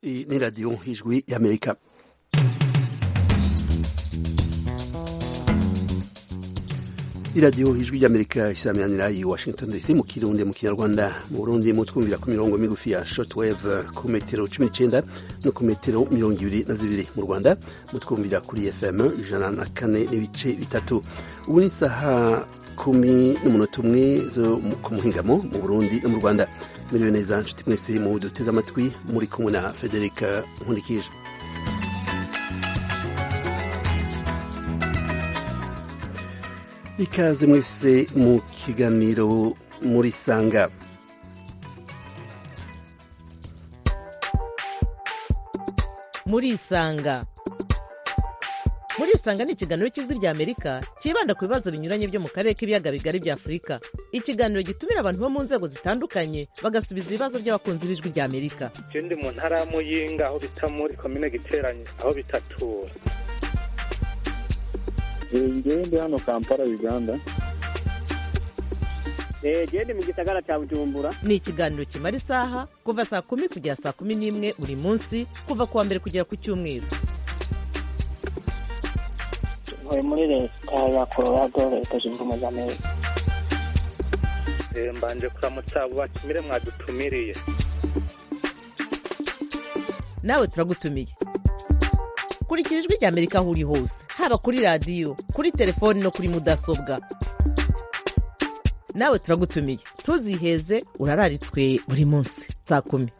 Iyi ni radiyo ijwi y'amerika iradiyo ijwi ry'amerika isaminanira i washington dc mu kirundi mu kinyarwanda mu burundi mutwumvira ku mirongo migufi ya shortwave ku metero cumi n'icenda no ku metero mirongo ibiri na zibiri mu rwanda mutwumvira kuri fm ijana na kane n'ibice bitatu ubu ni isaha kumi n'umunota umwe zo ku muhingamo mu burundi no mu rwanda miriwe neza nshuti mwese mu duteze amatwi muri kumwe na federica nkurikije ikaze mwese mu kiganiro muri sanga muri isanga muri isanga ni ikiganiro cy'ijwi rya amerika cyibanda ku bibazo binyuranye byo mu karere k'ibiyaga bigari bya afurika ikiganiro gitumira abantu bo mu nzego zitandukanye bagasubiza ibibazo by'abakunzi b'ijwi rya amerika je ndi mu ntara ya muyinga aho bita muri komine giteranye aho bitatura ngewe ndi hano kampala uganda gende mu gisagara cya bujumbura ni ikiganiro kimara isaha kuva saa kumi kugera saa kumi n'imwe buri munsi kuva ku wa mbere kugera ku cyumweru ntuye muri leta ya colorado leta zunze ubumwe za amerika Eh, mbanje kuramutsa abo batumire mwadutumiriye nawe turagutumiye kurikira ijwi rya amerika aho uri hose haba kuri radiyo kuri telefoni no kuri mudasobwa nawe turagutumiye ntuziheze urararitswe buri munsi saa kumi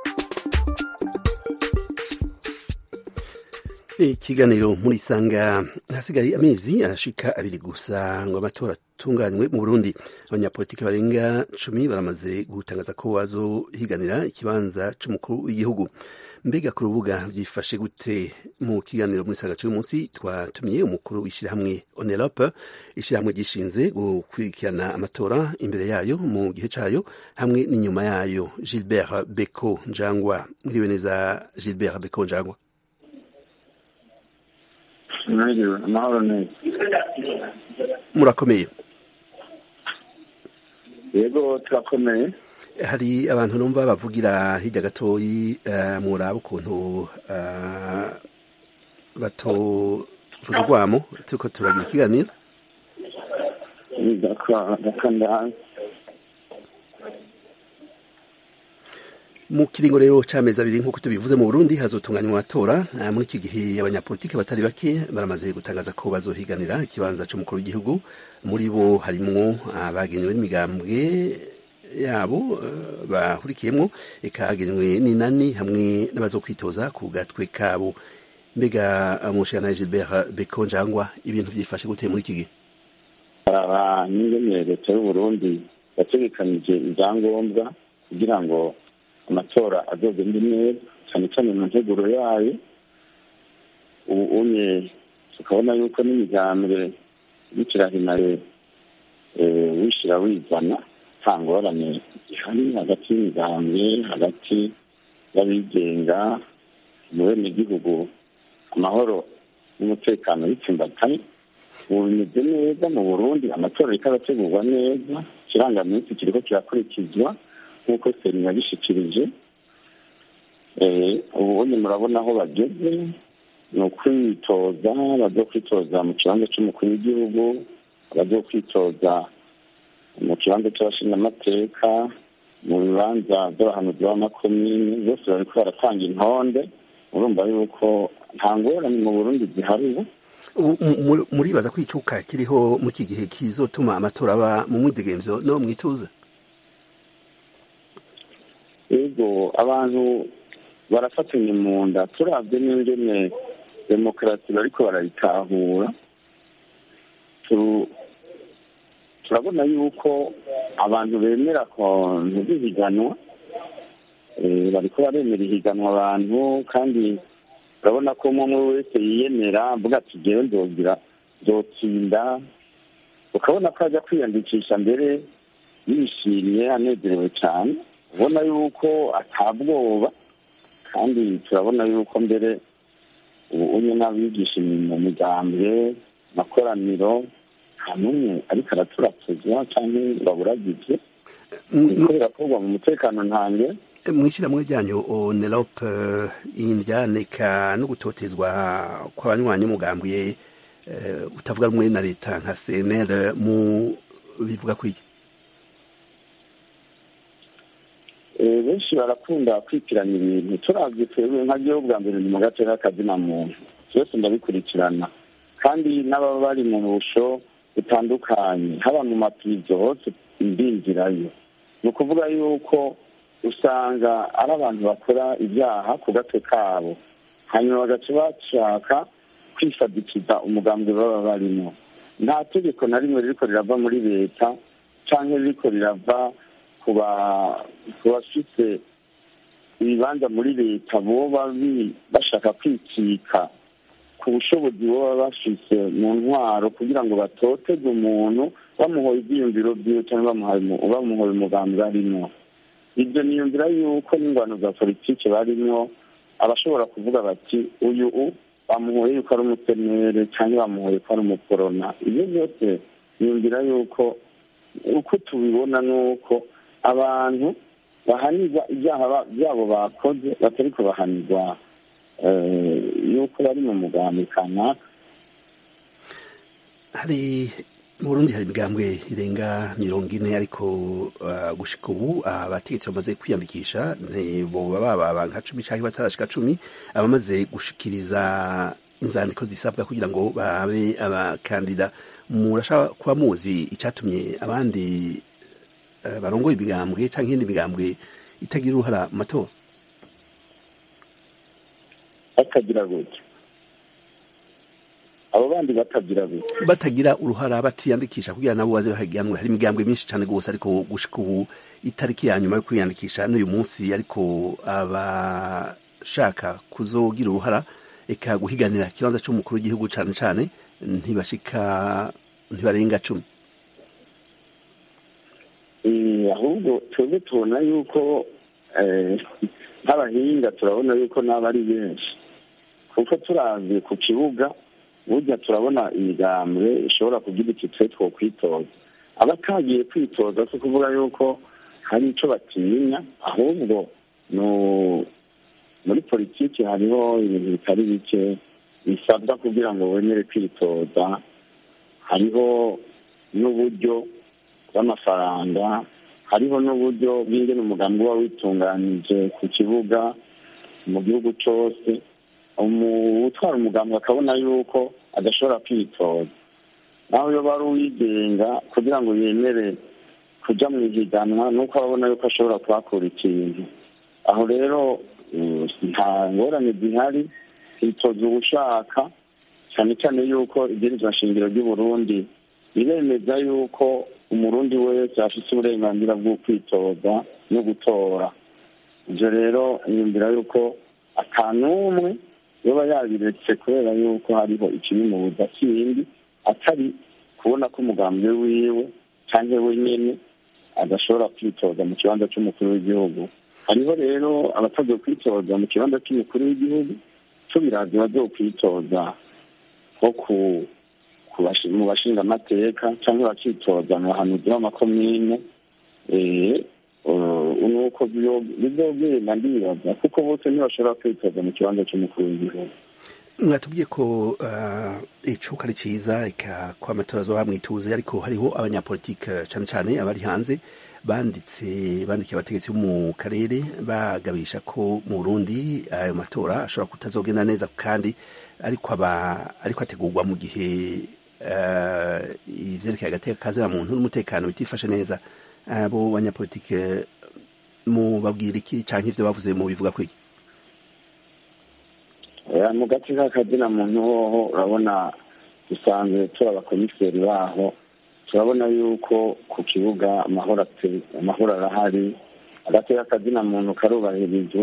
ikiganiro muri isanga hasigaye amezi arashika abiri gusa ngo amatora atunganywe mu burundi abanyapolitiki barenga cumi baramaze gutangaza ko bazohiganira ikibanza c'umukuru w'igihugu mbega ku rubuga byifashe gute mu kiganiro muri isanga c'uyu munsi twatumiye umukuru w'ishyirahamwe onerope ishyirahamwe gishinze gukurikirana amatora imbere yayo mu gihe cayo hamwe n'inyuma yayo gilbert beko njangwa mwiriwe neza gilbert beko njangwa mwiriwe amahoro neza murakomeye yego turakomeye hari abantu numva bavugira hirya gatoyi uh, muraba ukuntu uh, batovuza urwamo turiko turagira ikiganiro ndakanda mu kiringo rero c'amezi abiri nk'uko tubivuze mu burundi hazotunganywa amatora uh, muri iki gihe abanyapolitiki batari bake baramaze gutangaza ko bazohiganira ikibanza c'umukuru w'igihugu muri bo harimwo abagenewe n'imigambwe yabo bahurikiyemo ikagenywe n'inani hamwe n'abazokwitoza ku gatwe kabo mbega mushana Gilbert Beko njangwa ibintu byifashe gute muri iki gihe aba n'ingene leta y'uburundi yategekanije ibyangombwa kugira ngo amatora azogende neza cyane cyane mu nteguro yayo ubu unye tukabona yuko n'imigambwe y'ikirahimare wishira wizana nta ngorane zihari hagati y'imigambwe hagati y'abigenga mu benegihugu amahoro n'umutekano bitsimbatanye ubu bimeze neza mu burundi amatora ariko arategurwa neza ikirangaminsi kiriko kirakurikizwa nk'uko seni yabishikirije ubundi murabona aho bageze ni ukwitoza bazokwitoza mu kibanza c'umukuru w'igihugu bazokwitoza mu kibanza cy'abashingamateka mu bibanza by'abahanuzi b'amakomini bose bariko baratanga intonde urumva yuko nta ngorane mu burundi zihari ubu muribaza ko icuka kiriho muri iki gihe kizotuma amatora aba mu mwidegemvyo no mwituze ego abantu barafatanye mu nda turavye n'ingene demokarasi bariko barayitahura turabona yuko abantu bemera kontu z'ihiganwa bariko baremera ihiganwa abantu kandi urabona ko umwe umwe wese yiyemera avuga ati jewe nzogira nzotsinda ukabona ko ajya kwiyandikisha mbere yishimye anezerewe cyane ubona yuko atabwoba kandi turabona yuko mbere ubu unye n'abigisha mu migambwe makoraniro nta n'umwe ariko araturatuza cyangwa baburagize biriko birakorwa mu mutekano ntange mw'ishyirahamwe ryanyu onerope indyaneka no gutotezwa kw'abanywanyi mugambwe utavuga rumwe na leta nka cnr mu bivuga kwiki benshi barakunda kwitiranya ibintu turavye twebwe nka gihugu bwa mbere ni mu gace k'akazina muntu byose ndabikurikirana kandi n'ababa bari mu busho butandukanye haba mu mapizo hose mbinjirayo ni ukuvuga yuko usanga ari abantu bakora ibyaha ku gatwe kabo hanyuma bagaca bashaka kwifadikiza umugambi baba barimo nta tegeko na rimwe ririko rirava muri leta cyangwa ririko rirava ku bafite ibibanza muri leta boba bashaka kwikika ku bushobozi boba bafise mu ntwaro kugira ngo batoteze umuntu bamuhoye ibyiyumviro byiwe cyangwa bamuhoye umugambi barimo ibyo niyumvira yuko n'ingwano za politiki barimo abashobora kuvuga bati uyu u bamuhoye yuko ari umusenere cyangwa bamuhoye ko ari umukorona ibyo byose niyumvira yuko uko tubibona ni uko abantu bahanirwa ibyaha byabo bakoze batari kubahanirwa yuko bari mu mugambi kanaka hari mu burundi hari imigambwe irenga mirongo ine ariko gushika ubu abategetsi bamaze kwiyandikisha boba baba nka cumi cyangwa batarashika cumi abamaze gushikiriza inzandiko zisabwa kugira ngo babe abakandida murashaka kuba muzi icyatumye abandi barongoye imigambwe cyangwa iyindi migambwe itagira uruhara mu matora batagira gutya abo bandi batagira gutya batagira uruhara batiyandikisha kugira nabo baze bahiganwe hari imigambwe myinshi cyane rwose ariko gushika ubu itariki ya nyuma yo kwiyandikisha n'uyu munsi ariko abashaka kuzogira uruhara eka guhiganira ikibanza cy'umukuru w'igihugu cyane cyane ntibashika ntibarenga cumi ahubwo twebwe tubona yuko nk'abahinga turabona yuko n'aba ari benshi kuko turavye ku kibuga burya turabona imigambwe ishobora kugira iki twe two kwitoza abatagiye kwitoza si ukuvuga yuko hari ico batinya ahubwo muri politiki hariho ibintu bitari bike bisabwa kugira ngo wemere kwitoza hariho n'uburyo bw'amafaranga hariho n'uburyo bw'ingene umugambi uba witunganije ku kibuga mu gihugu cyose utwara umugambi akabona yuko adashobora kwitoza nawe iyo bari uwigenga kugira ngo yemere kujya mu ihiganwa nuko ababona yuko ashobora kuhakura ikintu aho rero nta ngorane zihari hitoza ubushaka cyane cyane yuko ibwirizwa nshingiro ry'uburundi biremeza yuko umurundi wese afite uburenganzira bwo kwitoza no gutora ibyo rero yumvira yuko atanumwe yoba yabiretse kubera yuko hariho ikibimubuza kindi atari kubona ko umugambi wiwe cyangwa we nyine adashobora kwitoza mu kibanza cy'umukuru w'igihugu hariho rero abatagiye kwitoza mu kibanza cy'umukuru w'igihugu tubirazi bagiye kwitoza nko ku mu bashinga amateka cyangwa bakitoza mu bahanuzi b'amakomine nuko bizogenda ndibaza kuko bose ntibashobora kwitoza mu kibanza cy'umukuru w'igihugu mwatubwiye ko icuka ari cyiza ko amatora azoba mwituze ariko hariho abanyapolitike cyane cyane abari hanze banditse bandikiye abategetsi bo mu karere bagabisha ko mu Burundi ayo matora ashobora kutazogenda neza kandi ariko aba ariko ategurwa mu gihe ivyerekeye agateka kazira muntu n'umutekano bitifashe neza abo banyapolitike mu babwira iki canke ivyo bavuze mu bivuga kwiki mu gace k'akazina muntu hoho urabona dusanzwe turi abakomiseri baho turabona yuko ku kibuga amahoro arahari agati k'akazina muntu karubahirijwe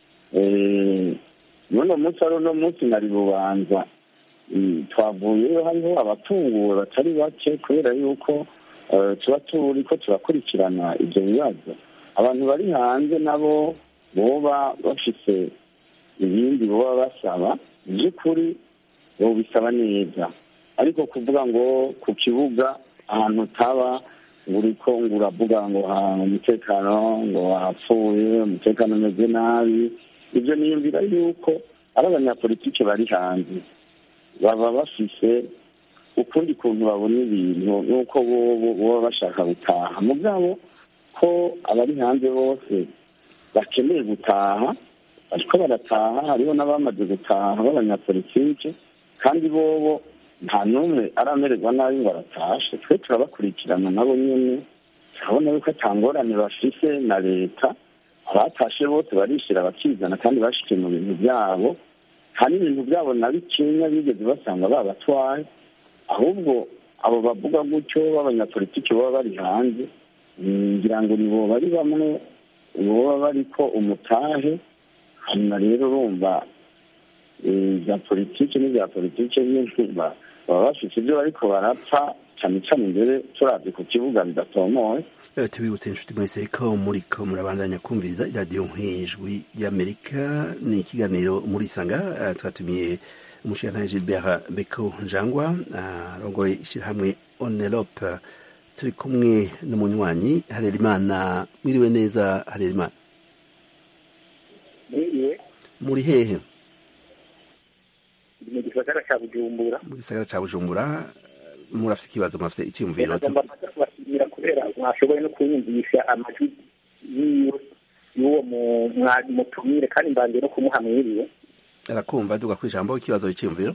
n'uno munsi ari uno munsi nari bubanza twavuyeyo hariho abatunguwe batari bake kubera yuko tuba turi ko turakurikirana ibyo bibazo abantu bari hanze nabo boba bafite ibindi boba basaba by'ukuri bisaba neza ariko kuvuga ngo ku kibuga ahantu utaba ngo uriko ngo uravuga ngo ha- umutekano ngo wapfuye umutekano umeze nabi ibyo niyumvira yuko ari abanyapolitike bari hanze baba bafise ukundi kuntu babona ibintu nuko bobo baba bashaka gutaha mugabo ko abari hanze bose bakeneye gutaha bariko barataha hariho n'abamaze gutaha b'abanyapolitike kandi bobo nta n'umwe aramererwa nabi ngo aratashe twe turabakurikirana nabo nyene turabona yuko atangorane bafise na leta abatashe bose barishira bakizana kandi bashikiye mu bintu byabo nta n'ibintu byabo na bikenya bigeze basanga babatwaye ahubwo abo bavuga gutyo b'abanyapolitiki baba bari hanze mm, ngira ngo nibo bari bamwe boba bariko umutahe hanyuma rero urumva eh, bya politiki n'ibya politiki nyine ba- baba bafite ibyo bariko barapfa cyane cyane imbere turavye ku kibuga bidatomoye Eh, tubibutse inshuti mwese ko muriko murabandanya kumviriza iradiyo nk'ijwi ry'amerika ni ikiganiro muri sanga eh, twatumiye umushirantahe gilbert beko njangwa eh, arongoye ishyirahamwe onelope turi kumwe n'umunywanyi harerimana mwiriwe neza harerimana niriwe muri hehe ndi mu gisagara cya bujumbura mu gisagara ca bujumbura murafite ikibazo murafite icyiyumviro tu- nagomba kuza kubashimira kubera mwashoboye no kunyumvisha amajwi yiwe y'uwo mu- mwa- mutumire kandi mbanje no kumuha mwiriwe arakumva duga ku ijambo ikibazo icyiyumviro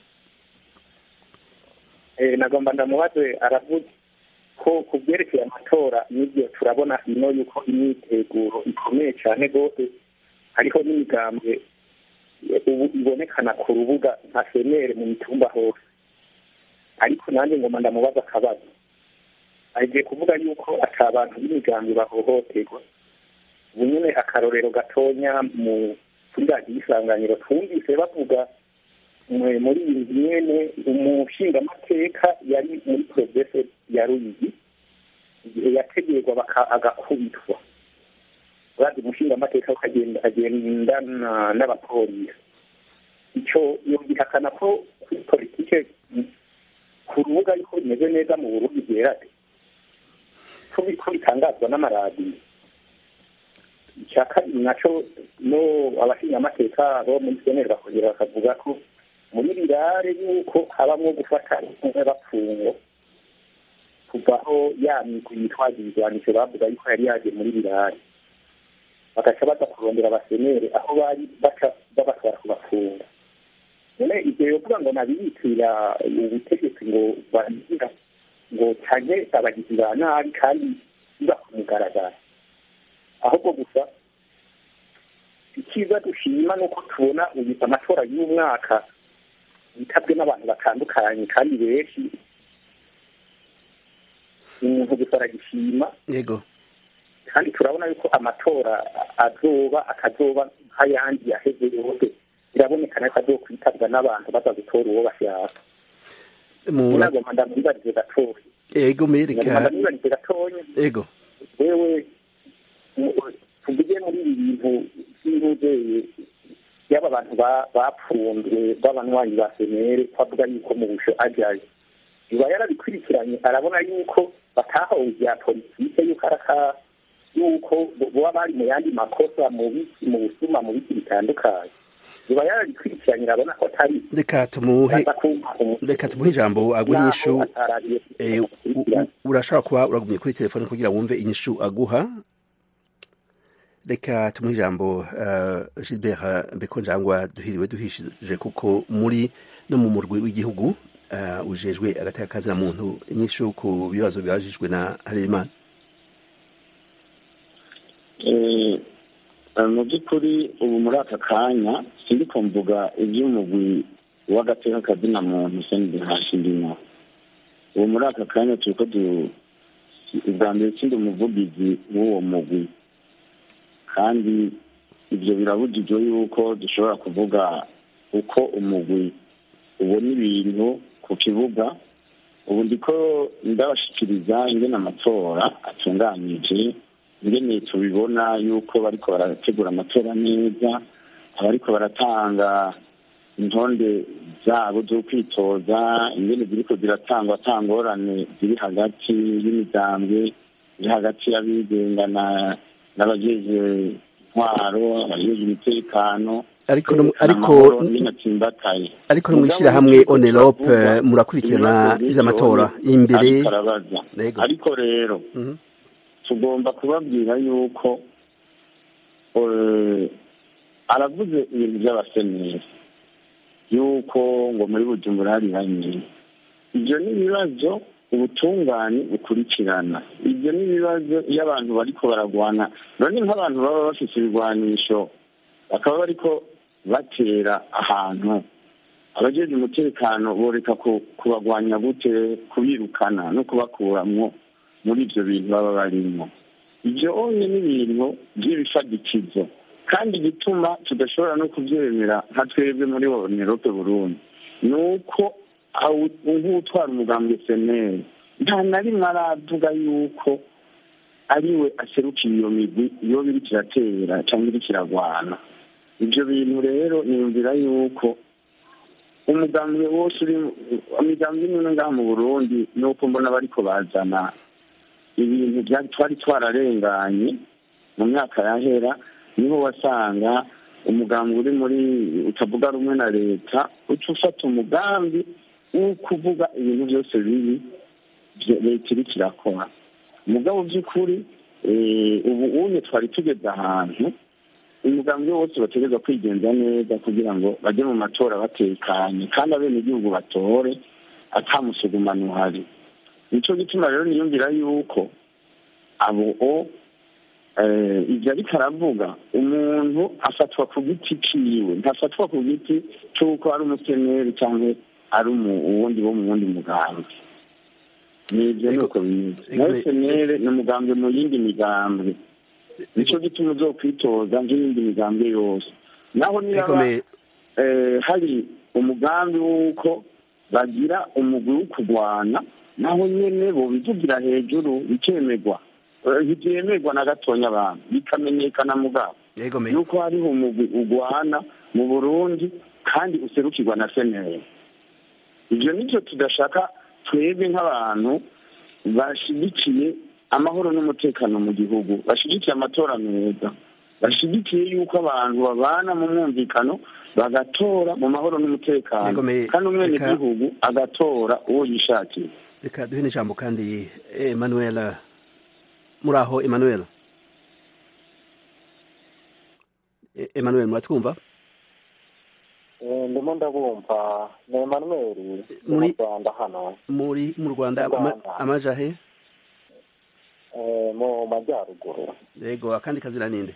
Eh, nagomba ndamubaze aravuga ko ku byerekeye amatora n'ibyo turabona ino yuko imyiteguro ikomeye cyane rwose hariho n'imigambwe eh, ubu ibonekana ku rubuga nka senere mu mitumba hose ariko nanjye ngomba ndamubaza akabazo agiye kuvuga yuko ati abantu b'imigambwe bahohoterwa ubu nyine akarorero gatonya mu kuri radiyo isanganiro twumvise bavuga mwe- muri iyi nzu nyene umushingamateka yari muri provinsi ya ruyigi igihe yategerwa baka- agakubitwa urazi umushingamateka ukagenda agendana n'abapolisi ico yumvikana ko kuri politike mm, ku rubuga yuko bimeze neza mu burundi bwerade ko biriko bitangazwa n'amaradiyo icya kabiri naco no abashingamateka bo muri seneri bakongera bakavuga ko muri birare yuko habamwo gufata umwe bapfungo kuvaho ya migwi yitwaza ibigwanisho bavuga yuko yari yaje muri birare bagaca baza kurondera abasenere aho bari baca babatwara kubafunga none ivyo yovuga ngo nabiyitirira ubutegetsi ngo babigira ngo canke abagizi ba nabi kandi biba ku mugaragaro ahubwo gusa icyiza dushima ni uko tubona uyu amatora y'umwaka yitabwe n'abantu batandukanye kandi benshi umuntu gusa aragishima yego kandi turabona yuko amatora azoba akazoba nk'ayandi yaheze yose birabonekana ko azokwitabwa n'abantu baza gutora uwo bashaka Mura- nagomba ndamwibarize gatoya yego nagomba mereka ndamwibarize gatoya yego wewe mu- tuvuge muri ibi bintu by'inzobere y'aba bantu ba- bapfunzwe b'abanywanyi ba senere twavuga yuko mu busho ajayo biba yarabikurikiranye arabona yuko batahawe ibya politike yuko araka yuko bo- boba bari mu yandi makosa mu biki mu busuma mu biki bitandukanye biba yarabikurikiranye arabona ko atari reka tumuhe aza kumva umu- reka tumuhe ijambo agwa naho inyishu atarariye Eh, u- u- urashobora kuba uragumye kuri telefone kugira wumve inyishu aguha reka tumuhe ijambo uh, gilbert bekonjangwa duhiriwe duhishije kuko muri no mu murwi w'igihugu uh, ujejwe agateka kazina muntu inyishu ku bibazo bibajijwe na harerimana Eh, eh, mu by'ukuri ubu muri aka kanya sindiko mvuga iby'umugwi w'agateka kazina muntu sendi hasi ndimo ubu muri aka kanya turiko du ubwa mbere sindi umuvugizi w'uwo mugwi kandi ibyo birabujijwe yuko dushobora kuvuga uko umugwi ubona ibintu ku kibuga ubu ndiko ndabashikiriza ingene amatora atunganije ingene tubibona yuko bariko barategura amatora neza abariko baratanga intonde zabo zo kwitoza ingene ziriko ziratangwa atangorane ziri hagati y'imigambwe hagati y'abigenga n'abajeje intwaro abajeje umutekano ariko ariko n'inatsimbataye ariko no mwishirahamwe onerope murakurikirana ivy'amatora imbere ariko rero tugomba kubabwira yuko aravuze ibintu by'abaseneri yuko ngo muri bujumbura hari hanyine ibyo ni ibibazo ubutungane bukurikirana ibyo ni ibibazo iyo abantu bariko baragwana none nk'abantu baba bafite ibigwanisho bakaba bariko batera ahantu abajeje umutekano boreka kubagwanya gute kubirukana no kubakuramwo muri ibyo bintu baba barimo ibyo onye ni ibintu by'ibifadikizo kandi igituma tudashobora no kubyemera nka twebwe muri onerope burundi ni uko nk'utwara umugambi seneri nta na rimwe aravuga yuko ariwe aserukiye iyo migwi iyo biri kiratera cyangwa iri kiragwana ibyo bintu rero niyumvira yuko umugambi wose uri imigambi imwe ngaha mu burundi ni uko mbona bariko bazana ibintu twari twararenganye mu myaka yahera niho wasanga umugambi uri muri utavuga rumwe na leta uca ufata umugambi wo kuvuga ibintu byose bibi leta iri kirakora umugabo by'ukuri ubu unye twari tugeze ahantu umugambi wose bategereza kwigenza neza kugira ngo bajye mu matora batekanye kandi abenegihugu batore atamusugumano uhari nicyo gituma rero niyumvira yuko abo ibyo ariko aravuga umuntu afatwa ku giti ciwe ntafatwa ku giti cy'uko ari umuseneri cyangwa ari uwundi wo mu wundi mugambi nibyo ni uko bimeze nawe senere ni umugambi mu yindi migambwe nicyo gituma uzokwitoza nk'iyindi migambwe yose naho niba hari umugambi w'uko bagira umugwi wo kurwana naho nyene bobivugira hejuru bikemerwa ntibyemerwa na gatonya abantu bikamenyekana mugabo yuko hariho umugwi ugwana mu burundi kandi userukirwa na senere ibyo nicyo tudashaka twebwe nk'abantu bashyigikiye amahoro n'umutekano mu gihugu bashyigikiye amatora meza bashyigikiye yuko abantu babana mu mwumvikano bagatora mu mahoro n'umutekano kandi umwenegihugu agatora uwo yishakiye reka duhe n'ijambo kandi emanuela muri aho emanuela emanuel muratwumva ndimo ndabumva ni emanuel muri rwanda hano muri mu rwanda amaja he mu majyaruguru yego akandi kazina ninde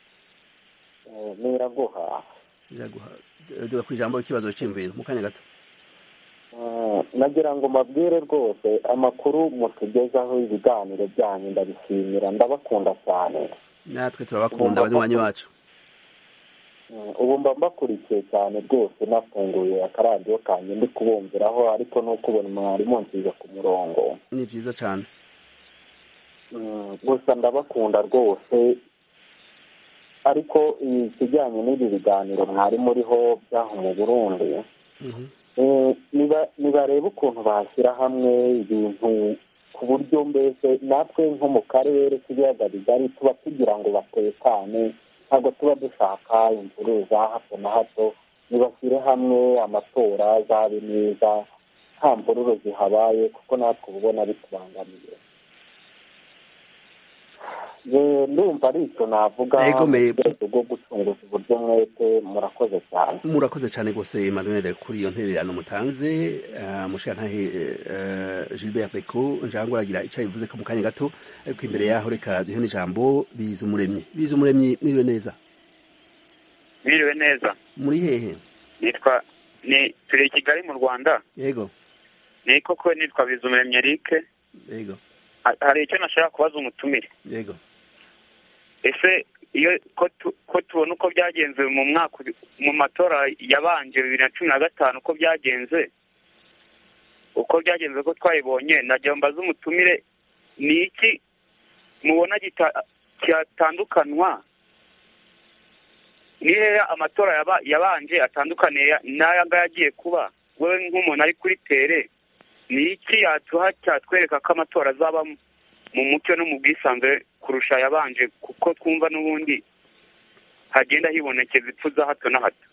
ni iraguha iraguha duga ku ijambo ikibazo cy'imviro mu kanya gato nagira ngo mbabwire rwose amakuru mutugezaho ibiganiro byanyu ndabishimira ndabakunda cyane natwe turabakunda abanywanyi bacu ubu mba mbakurikiye cyane rwose nafunguye akaradiyo kanjye ndi kubumviraho ariko nuko ubona mwarimu nziza ku murongo ni byiza cyane gusa ndabakunda rwose ariko ikijyanye n'ibi biganiro mwari muriho byaho mu burundi nibarebe ukuntu bashyira hamwe ibintu ku buryo mbese natwe nko mu karere k'ibiyaga bigari tuba tugira ngo batekane ntabwo tuba dushaka imvuru za hato na hato nibashyire hamwe amatora azabe neza nta mvururu zihabaye kuko natwe uba ubona bitubangamiye ndumva ari icyo navuga mu rwego rwo gucunguza uburyo mwete murakoze cyane murakoze cyane rwose Emmanuel kuri iyo ntererano mutanze mushirantahe Gilbert Beko njangwa aragira icyo bivuze ko mu kanya gato ariko imbere yaho reka duhe n'ijambo biza umuremyi biza umuremyi mwiriwe neza mwiriwe neza muri hehe nitwa ni turi i kigali mu rwanda yego ni koko nitwa biza umuremyi eric yego hari icyo nashaka kubaza umutumire yego ese iyo ko tubona uko byagenze mu mwaka mu matora yabanje bibiri na cumi na gatanu uko byagenze uko byagenze ko twayibonye najya mbaza umutumire ni iki mubona cyatandukanywa ni hehe amatora yabanje atandukaniye n'aya ngaya agiye kuba wowe nk'umuntu ari kuri tere ni iki yatuha cyatwereka ko amatora azaba mu mucyo no mu bwisanzure kurusha ayabanje kuko twumva n'ubundi hagenda hibonekeza ipfu za hato na hato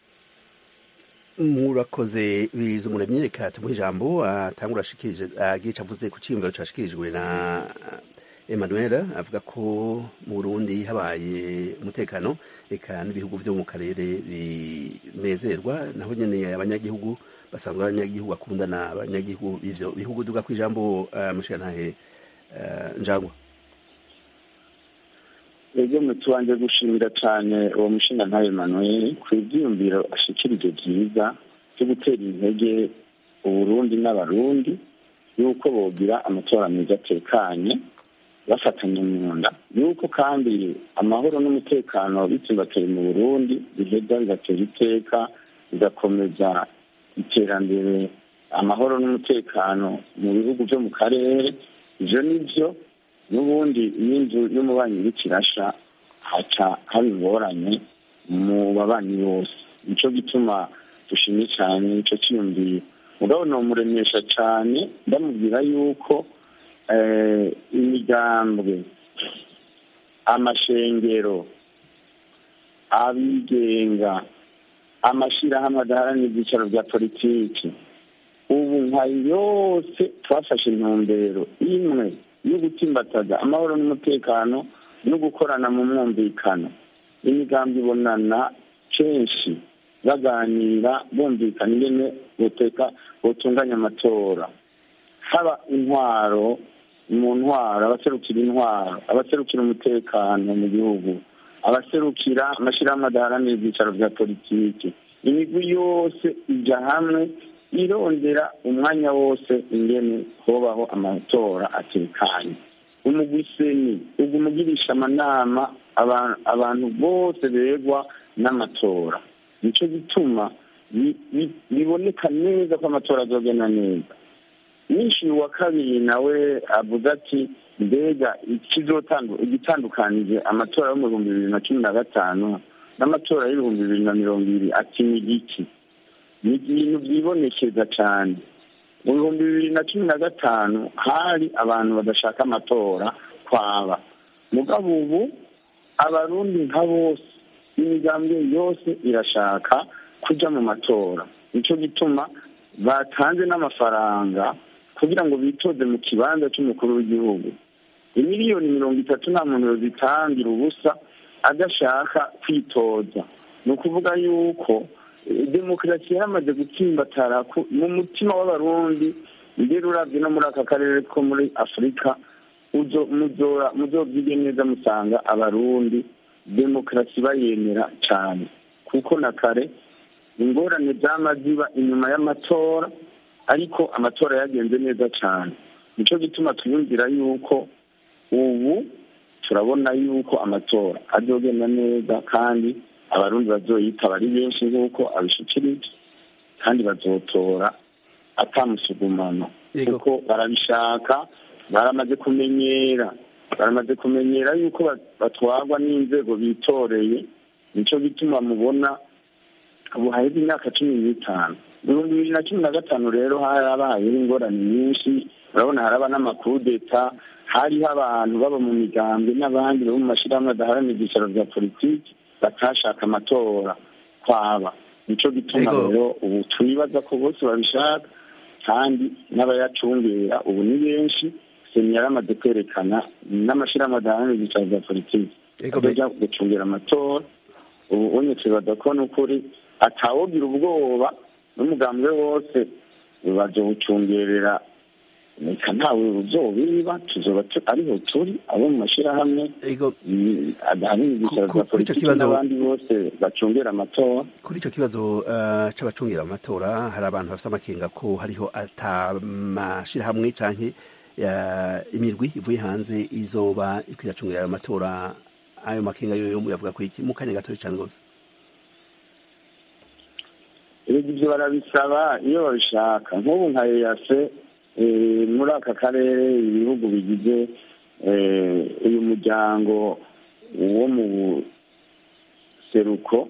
murakoze biza umuremyi reka tumuhe ijambo atangura ashikirije agica avuze ku cyiyumviro cyashikirijwe na Emmanuel avuga ko mu Burundi habaye umutekano eka n'ibihugu byo mu karere binezerwa naho nyene abanyagihugu basanzwe abanyagihugu bakundana abanyagihugu b'ivyo bihugu duga ku ijambo uh, mushikantahe uh, njangwa ego tubanje gushimira cyane uwo mushinga ntawe Emmanuel ku ibyiyumviro ashikirije byiza byo gutera intege uburundi n'abarundi yuko bogira amatora meza atekanye bafatanye mu nda yuko kandi amahoro n'umutekano bitsimbataye mu burundi biheza bigatera iteka bigakomeza iterambere amahoro n'umutekano mu bihugu byo mu karere ivyo nivyo n'ubundi iyo inzu y'umubanyi iriko irasha haca haba ingorane mu babanyi bose nico gituma dushimye cyane ico ciyumviye mugabo nomuremesha cane ndamubwira yuko imigambwe amashengero abigenga amashirahamwe adaharanira ibyicaro bya politiki ubu nka yose twafashe intumbero imwe yo gutsimbataza amahoro n'umutekano no gukorana mu mwumvikano imigambi ibonana kenshi baganira bumvikana ingene buteka butunganya amatora haba intwaro mu ntwaro abaserukira intwaro abaserukira umutekano mu gihugu abaserukira amashyirahamwe adaharanira ibyicaro bya politiki imigwi yose ijya hamwe irondera umwanya wose ingene hobaho amatora atekanye umugwi seni uguma ugirisha amanama abantu bose begwa n'amatora nicyo gituma biboneka neza ko amatora azogenda neza nyinshi wa kabiri nawe avuga ati mbega igitandukanije amatora yo mu bihumbi bibiri na cumi na gatanu n'amatora y'ibihumbi bibiri na mirongo ibiri ati ni igiki ni ibintu byibonekeza cyane mu bihumbi bibiri na cumi na gatanu hari abantu badashaka amatora kwaba mugabo ubu abarundi nka bose imigambwe yose irashaka kujya mu matora nicyo gituma batanze n'amafaranga kugira ngo bitoze mu kibanza cy'umukuru w'igihugu imiliyoni mirongo itatu nta muntu yozitangira ubusa adashaka kwitoza ni ukuvuga yuko demokarasi yaramaze gutsimbatara mu mutima w'abarundi mbere urabye no muri aka karere ko muri afurika muzobyige neza musanga abarundi demokarasi bayemera cyane kuko na kare ingorane z'amaziba inyuma y'amatora ariko amatora yagenze neza cyane nicyo gituma twiyumvira yuko ubu turabona yuko amatora azogenda neza kandi abarundi bazoyitaba ari benshi nk'uko abishikirije kandi bazotora atamusugumano kuko barabishaka baramaze kumenyera baramaze kumenyera yuko batwarwa n'inzego bitoreye nicyo gituma mubona ubu haheze imyaka cumi n'itanu ibihumbi bibiri na cumi na gatanu rero harabayeho ingorane nyinshi urabona haraba n'amakudeta hariho abantu baba mu migambi n'abandi bo mu mashyirahamwe adaharanira ibyicaro bya politiki batashaka amatora kwaba nicyo gituma rero ubu twibaza ko bose babishaka kandi n'abayacungera ubu ni benshi seni yaramaze kwerekana n'amashyirahamwe adaharanira ibyicaro bya politiki bajya gucungira amatora ubu unye twibaza ko n'ukuri atawogira ubwoba n'umugambwe wose bazowucungerera reka ntawe uzobiba tuzoba ariho turi abo mu mashyirahamwe adahanira ibyicaro bya politiki n'abandi bose bacungera amatora kuri icyo kibazo c'abacungira amatora hari abantu bafite amakenga ko hariho atamashyirahamwe canke imirwi ivuye hanze izoba ikwiracungira ayo matora ayo makenga yoyo muyavuga ko iki mu kanya gatoya cyane rwose ibyo barabisaba iyo babishaka nk'ubu nka eyase muri aka karere ibihugu bigize uyu muryango wo mu buseruko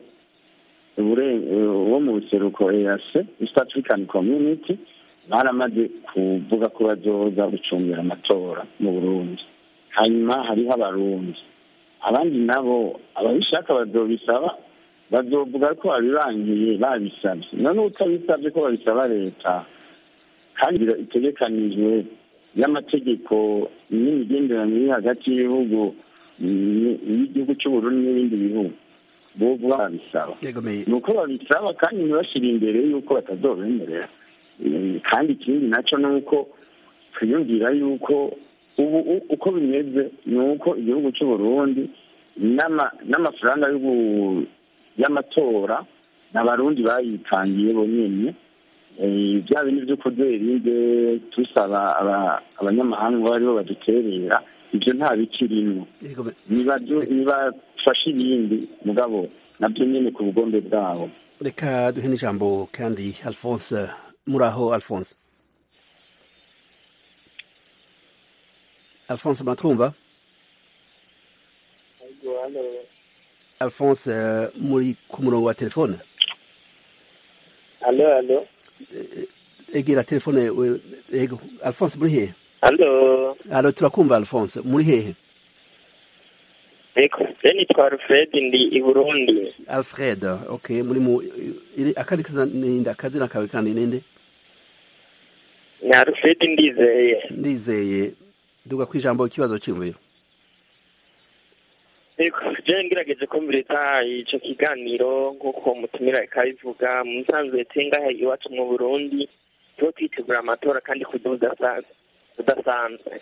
wo mu buseruko eyase east african community baramaze kuvuga ko bazoza gucungira amatora mu burundi hanyuma hariho abarundi abandi nabo ababishaka bazobisaba bazovuga ko babibangiye babisabye none utabisabye ko babisaba leta kandi itegekanijwe y'amategeko n'imigenderanire iri hagati y'ibihugu y'igihugu cy'uburundi n'ibindi bihugu bovuga babisaba yegomeye ni uko babisaba kandi ntibashire imbere y'uko batazobemerera Eh, kandi ikindi nacyo ni uko twiyumvira yuko ubu u- uko bimeze ni uko igihugu cy'uburundi n'ama- n'amafaranga y'ubu- y'amatora n'abarundi bayitangiye bonyene Eh, bya bindi byo kuderinze tusaba aba- abanyamahanga ngo aribo baduterera ibyo nta bikirimwo yegomeye Nibadu- nibafashe ibindi mugabo nabyo nyine ku bugombe bwabo reka duhe n'ijambo kandi alphonse muraho alphonse alphonse muratwumva alphonse eh, muri ku murongo wa telefone Alo, alo. egera telefone we- ego alphonse muri hehe Alo. alo turakumva alphonse muri hehe Eko, je nitwa Alfred ndi i Burundi. alfred okay muri mu iri akandi kaza ninde akazina kawe kandi ninde Ni Alfred ndizeye. ndizeye duga ku ijambo ikibazo cy'imviro Eko, je ngerageje kumviriza ico kiganiro nk'uko mutumira ikabivuga mu nsanzwe tengahe iwacu mu Burundi tuba twitegura amatora kandi ku buryo budasanzwe budasanzwe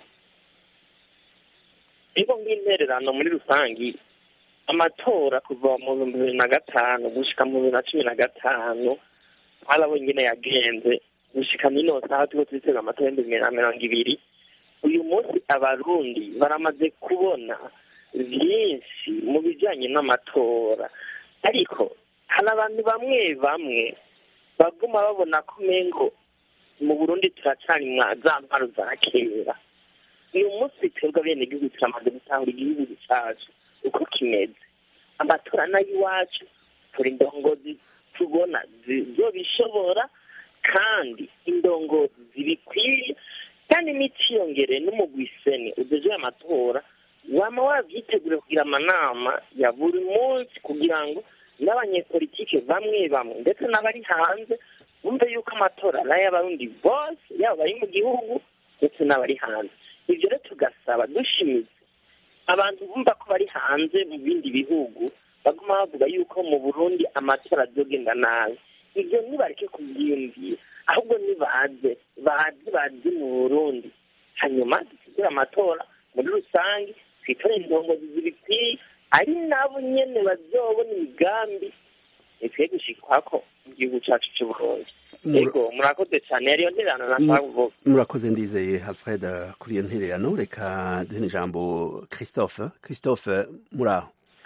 nibo nk'intererano muri rusangi amatora kuva mu bihumbi bibiri na gatanu gushika mu bibiri na cumi na gatanu harabonye ingene yagenze gushika n'ino saha turiko twitega amatora y'ibihumbi bibiri na mirongo ibiri uyu munsi abarundi baramaze kubona byinshi mu bijanye n'amatora ariko hari abantu bamwe bamwe baguma babona ko umengo mu burundi turacari mwa za ntwaro za kera uyu munsi twebwe abenegihugu turamaze gutahura igihugu cacu uko kimeze amatora n'ay'iwacu turi indongozi tubona zizobishobora kandi indongozi zibikwiye kandi n'iciyongere n'umugwiseni udejeje amatora wama wavyitegure kugira amanama ya buri munsi kugira ngo n'abanyepolitike bamwe bamwe ndetse n'abari hanze bumve yuko amatora ari ay'abarundi bose yaba bari mu gihugu ndetse n'abari hanze ibyo rero tugasaba dushimitse abantu bumva ko bari hanze mu bindi bihugu baguma bavuga yuko mu burundi amatora azogenda nabi ibyo ntibareke kubyiyumvira ahubwo nibaze baze baze mu burundi hanyuma dusigure amatora muri rusange twitore indongozi zibikwiye ari nabo nyene bazobona imigambi ikwiye gushikwako mu gihugu cacu c'uburundi Mura- ego murakoze cane yariyo ntererano nashaka kuvuga murakoze ndizeye alfred kuri iyo ntererano reka duhe n'ijambo christophe christophe muraho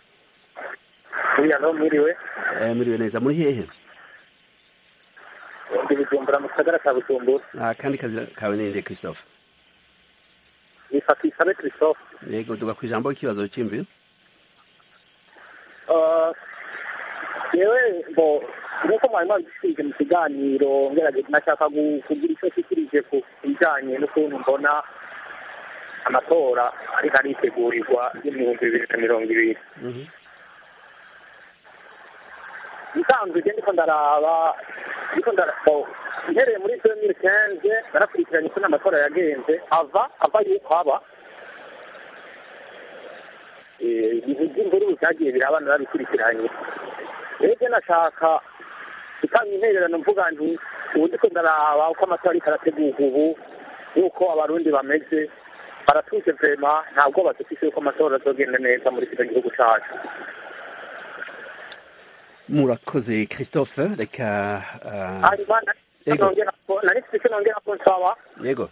uriya mwiriwe Eh, muriwe neza muri hehe ndi bujumbura mu gisagara cya bujumbura Ah, kandi kazi kawe ninde christophe nifata isabe christophe yego duga ku ijambo ikibazo cy'imviro Ah, yewe bo nk'uko mwari mwabishyize mu kiganiro ngerageza nashaka gu- kugira icyo nshyikirije ku bijyanye n'ukuntu mbona amatora ariko aritegurirwa y'ibihumbi bibiri na mirongo ibiri Mhm. nsanzwe je ndiko ndaraba ndiko ndaraba mpereye muri 2015 narakurikiranye uko n'amatora yagenze ava ava yuko aba Eh, ibintu by'imvururu byagiye biraba narabikurikiranye rero nashaka gutanga intererano mvuga nti ubu ndiko ndaraba uko amatora ariko arategurwa ubu yuko abarundi bameze baratuje vrema nta bwoba dufise yuko amatora azogenda neza muri kino gihugu cacu murakoze christophe reka ah, hanyuma Yego. nari mfite icyo nongera ko nsaba yego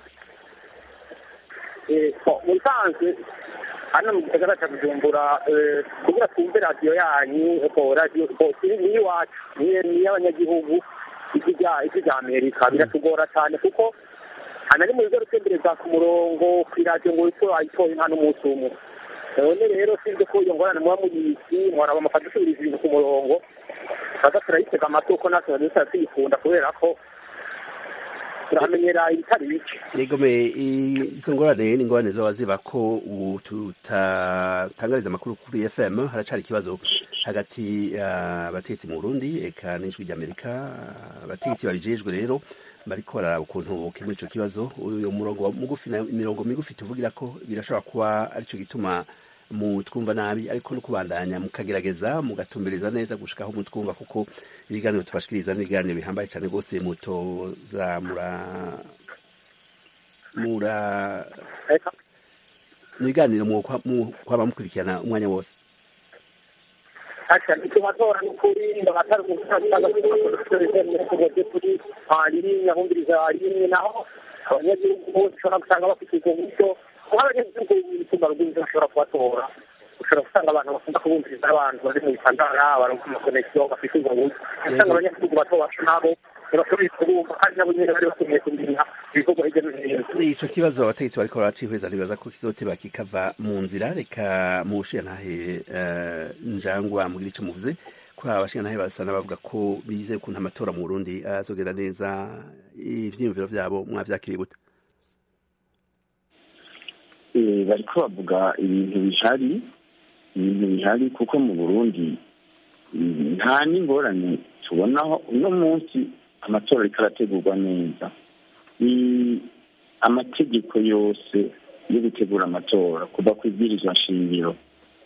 eh, bo, mu bisanzwe hano mu gisagara cya bujumbura eh, kugira twumve radiyo yanyu bo radiyo bo ni ni iwacu ni ni iy'abanyagihugu ijwi rya ijwi rya amerika biratugora cyane kuko hanari mu bigo rutembereza ku murongo ku iradiyo ngo witwe wayitoye nta n'umunsi umwe none rero sinzi ko iyo ngorane muba muyizi mwaraba mukadusubiriza ibintu ku murongo baza turayitega amatwi kuko natwe tuba tuyikunda kubera ko turamenyera ibitari bike Egome izo ngorane ni ingorane zoba ziba ko ubu tutatangariza amakuru kuri FM haracari ikibazo hagati y'abategetsi mu Burundi eka n'ijwi ry'Amerika abategetsi babijejwe rero bariko bararaba ukuntu bokemura ico kibazo uyu murongo mugufi na imirongo migufi tuvugira ko birashobora kuba arico gituma mutwumva nabi ariko no kubandanya mukagerageza mugatumbereza neza gushika aho mutwumva kuko ibiganiro tubashikiriza n'ibiganiro bihambaye cyane rwose mutoza mura mura mu biganiro kwaba mukurikirana umwanya wose Acha nikimatora n'ukuri ndabatari gusanga kuri rimwe ahumviriza rimwe naho abanyagihugu bose ushobora gusanga bafite ubwo buryo kuko abanyagihugu b'imitumba rw'inzu bashobora kubatora ushobora gusanga abantu bakunda kubumviriza abantu bari mu bitandara baronka amakonegisiyo bafite ubwo buryo usanga abanyagihugu bato bacu nabo ntibashoboye kubumva kandi nabo nyine bari bakeneye kumenya ibikorwa hirya no hino ico kibazo abategetsi bariko baracihweza nibaza ko kizoteba kikava mu nzira reka mushiya ntahe njangwa mugira ico muvuze kuri aba bashingantahe basa n'abavuga ko bizeye ukuntu amatora mu Burundi azogenda neza ivyiyumviro vyabo mwavyakiriye gute bariko bavuga ibintu bihari ibintu bihari kuko mu burundi nta n'ingorane tubonaho uno munsi amatora ariko arategurwa neza ni amategeko yose yo gutegura amatora kuva ku ibwirizwa nshingiro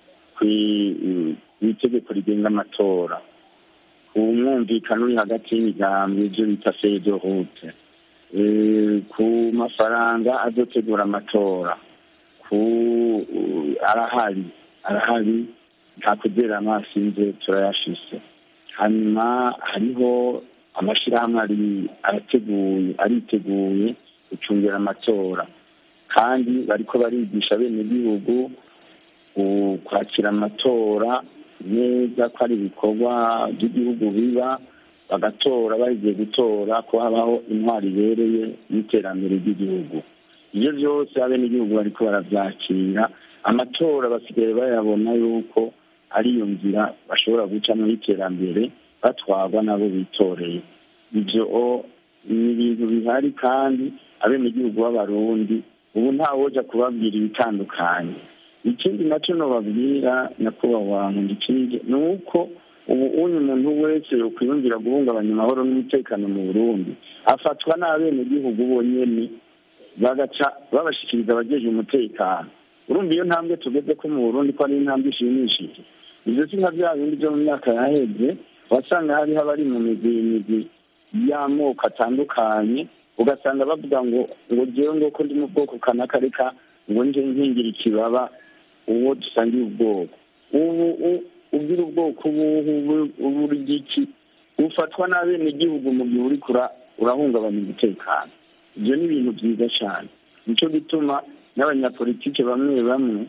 itegeko rigenga amatora ku mwumvikano uri hagati y'imigambi ibyo bita fedo rute ku mafaranga azotegura amatora ku arahari arahari nta kugera amaso inze turayashise hanyuma hariho amashyirahamwe ari arateguye ariteguye gucungira amatora kandi bariko barigisha bene gihugu kwakira amatora neza ko ari ibikorwa by'igihugu biba bagatora bagiye gutora ko habaho intwari ibereye y'iterambere ry'igihugu ibyo byose abenegihugu bariko barabyakira amatora basigaye bayabona yuko ari iyo nzira bashobora gucamo y'iterambere batwarwa nabo bitoreye ibyo ni ibintu bihari kandi abenegihugu b'abarundi ubu ntawoja kubabwira ibitandukanye ikindi nacyo nobabwira nyakubahwa nkundikije ni uko ubu unye umuntu wese yokwiyumvira guhungabanya amahoro n'umutekano mu burundi afatwa n'abenegihugu bonyene bagaca babashikiriza abajeje umutekano urumva iyo ntambwe tugeze ko mu burundi ko ari intambwe ishimishije ivyo si nka vya bindi vyo mu myaka yaheze wasanga hariho abari mu migwi imigwi y'amoko atandukanye ugasanga bavuga ngo ngo jewe ngo ko ndi mu bwoko kanaka reka ngo nje nkingira ikibaba uwo dusangiye ubwoko ubu ugira ubwoko ubu iki ufatwa n'abenegihugu mu gihe uriko urahungabanya umutekano ibyo ni ibintu byiza cyane nicyo gituma n'abanyapolitike bamwe bamwe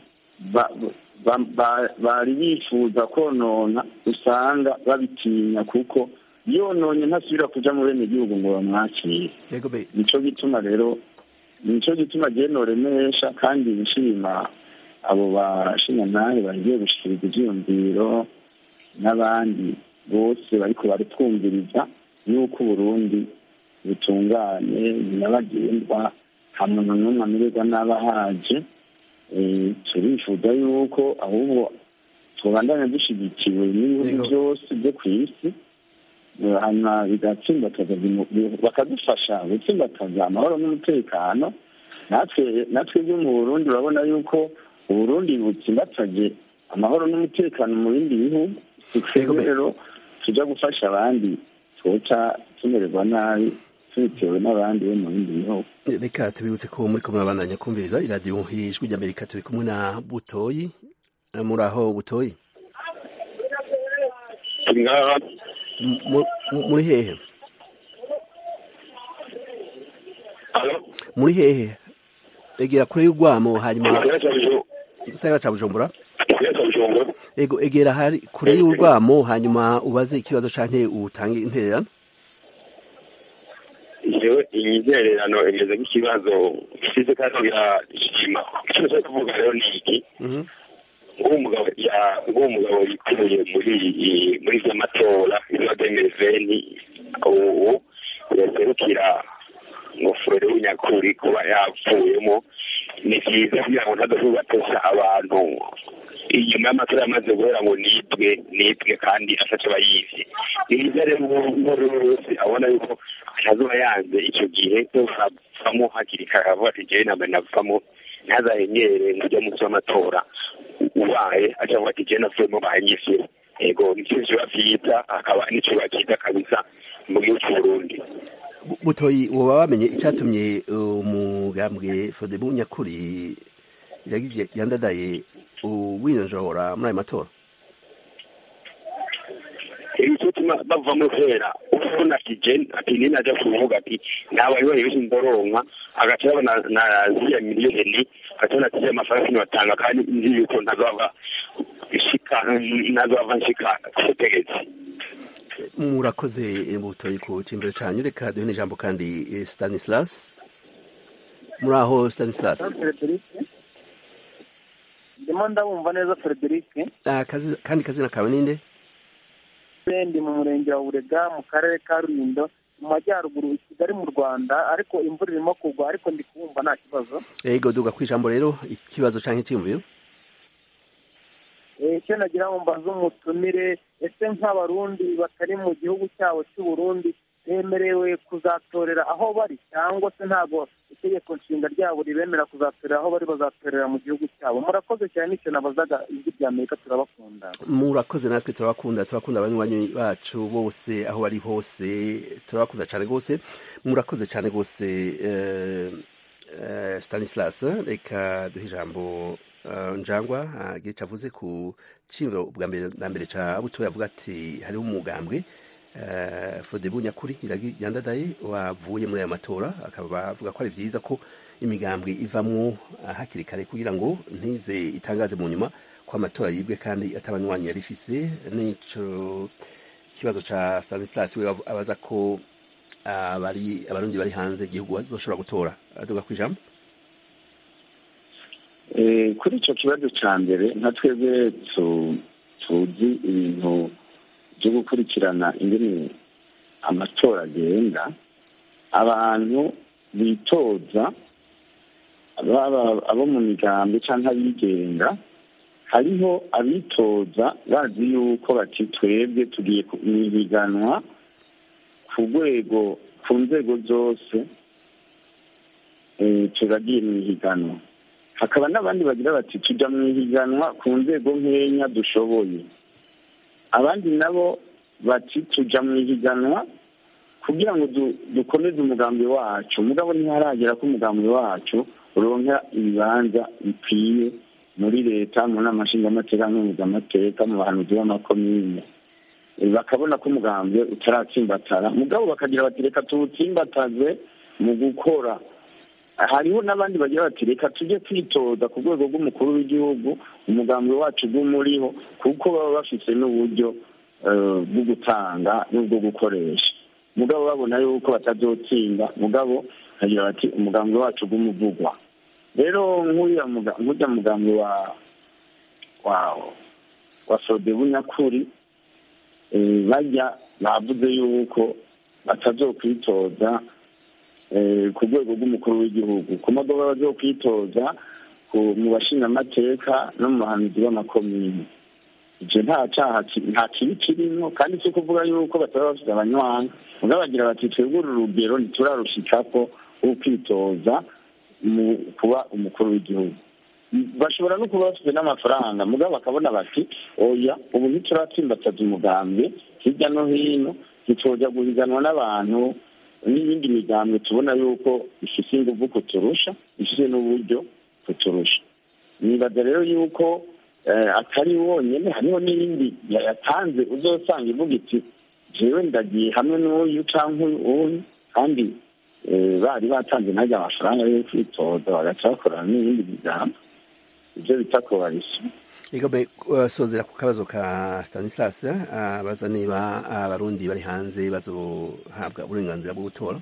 bari bifuza konona usanga babitinya kuko yononye ntasubira kuja mu bene gihugu ngo bamwakire nico gituma rero nico gituma genoremesha kandi nshima abo bashingantahe bagiye gushikiriza ivyiyumviro n'abandi bose bariko baratwumviriza yuko uburundi butunganye nyabagendwa nta muntu n'umwe amererwa n'abahaje turifuza yuko ahubwo tubandanya dushyigikiwe n'ibihugu byose byo ku isi hanyuma bigatsimbataza bakadufasha gutsimbataza amahoro n'umutekano natwe natwe byo mu burundi urabona yuko uburundi butsimbataje amahoro n'umutekano mu bindi bihugu twebwe rero tujya gufasha abandi twoca tumererwa nabi tubitewe n'abandi bo mu bindi bihugu reka tubibutse ko muri ko murabandanya kumviriza iradiyo ijwi ry'amerika turi kumwe na butoyi muri aho butoyi muri hehe muri hehe egera kure y'urwamo hanyuma gisagara ca bujumbura ego egera hari kure y'urwamo hanyuma ubaze ikibazo canke utange intererano jewe imyizererano imeze nk'ikibazo gisize kandi birashima icyo nshaka kuvuga rero ni iki nk'umugabo nk'umugabo yikuye muri muri vy'amatora ibyo demeveni ubu yaserukira nyakuri kuba yapfuyemo ni byiza kugira ngo ntadashobora kubatesha abantu inyuma y'amatora yamaze guhera ngo nibwe nibwe kandi ashatse bayivye ni byiza rero uwo ari we wese abona yuko atazoba yanze icyo gihe cyo bavamo hakiri kare avuga ati jewe ntabwo navamo ntazahengere ngo ujye munsi w'amatora ubaye aca avuga ati jewe navuyemo banyishyure ego nicyo kiba vyiza akaba nico bakiza kabisa mu gihugu c'uburundi Bu- butoyi woba wamenye icatumye umugambwe fodebu nyakuri yagiye yandadaye uwinjora muri ayo matora ibituma bava mu hera ubona ati jen ati nini aja kuvuga ati ntabayoboye benshi ndoronka agaca yabona na ziriya miliyoni agaca ati ya mafaranga batanga kandi nzi yuko ntazava shika ntazava nshika kubutegetsi murakoze butoyi ku cimbiro canyu reka duhe n'ijambo kandi eh, stanislas muri aho stanislas Frederic ndimo ndabumva neza Frederic Ah, kazi- kandi kazina kawe ninde ndi mu murenge wa Burega mu karere ka Rulindo mu majyaruguru i Kigali mu Rwanda ariko imvura irimo kugwa ariko ndi kubumva nta kibazo ego duga kwijambo rero ikibazo canke icyiyumviro Eh, icyo nagira ngo mbaze umutumire ese nk'abarundi batari mu gihugu cyabo cy'u Burundi bemerewe kuzatorera aho bari cyangwa se ntabwo itegeko nshinga ryabo ribemera kuzatorera aho bari bazatorera mu gihugu cyabo murakoze cyane nicyo nabazaga ijwi rya Amerika turabakunda murakoze natwe turabakunda turakunda abanywanyi bacu bose aho bari hose turabakunda cyane rwose murakoze cyane rwose eh, eh, stanislas reka duhe ijambo eh, njangwa agira icyo avuze ku cimro bwa mbere na mbere ca butoya avuga ati hariho umugambwe eh, fodebu nyakuri iragi yandadaye wavuye muri aya matora akaba avuga ko ari vyiza ko imigambwe ivamwo ah, hakiri kare kugira ngo ntize itangaze mu nyuma ko amatora yibwe kandi atabanywanyi yari ifise nico kibazo ca Stanislas we avu- abaza ko abari abarundi bari hanze igihugu bazoshobora gutora aduga kwijambo Eh, kuri icyo kibazo cya mbere nka twebwe tu- tuzi ibintu byo gukurikirana ingene amatora agenda abantu bitoza baba abo mu migambi cyangwa abigenga hariho abitoza bazi yuko bati twebwe tugiye ku- mu ihiganwa ku rwego ku nzego zose eh, turagiye mu ihiganwa hakaba n'abandi bagira bati tujya mu ihiganwa ku nzego nkenya dushoboye abandi nabo bati tujya mu ihiganwa kugira ngo du- dukomeze umugambi wacu mugabo ntiharagera ko umugambi wacu uronka ibibanza bikwiye muri leta mu nama nshingamateka n'umuzamateka mu bahanuzi b'amakomine Eh, bakabona ko umugambi utaratsimbatara mugabo bakagira bati reka tuwutsimbataze mu gukora hariho n'abandi bagira bati reka tujye twitoza ku rwego rw'umukuru w'igihugu umugambi wacu ugumuriho kuko baba bafite n'uburyo eh, bwo gutanga n'ubwo gukoresha mugabo babona yuko batazotsinda mugabo bagira bati umugambi wacu ugumuvugwa rero nk'uriya muga- nk'urya mugambi wa wa wa sodebu nyakuri eh, bajya bavuze yuko batazokwitoza eh, ku rwego rw'umukuru w'igihugu ku modoka bazokwitoza ku- mu bashingamateka no mu bahanuzi b'amakomini ivyo nta caha ki- nta kibi kirimo kandi si ukuvuga yuko bataba bafite abanywanyi mugabo bagira bati twebwe uru rugero ntiturarushikako rwo kwitoza mu kuba umukuru w'igihugu bashobora no kuba bafite n'amafaranga mugabo bakabona bati oya ubu ntituratsimbataza umugambi hirya no hino ntitwoja guhiganwa n'abantu n'iyindi migambi tubona yuko ifite inguvu kuturusha ifite n'uburyo kuturusha nibaza rero yuko eh, atari wonyene hariho n'iyindi yayatanze uzosanga ivuga iti jewe ndagiye hamwe n'uyu canke uyu kandi eh, bari batanze najya amafaranga yo kwitoza bagaca bakorana n'iyindi migambi ibyo bita koalisiyo Igome sozera ku kabazo ka Stanislas abaza niba abarundi bari hanze bazohabwa uburenganzira bwo gutora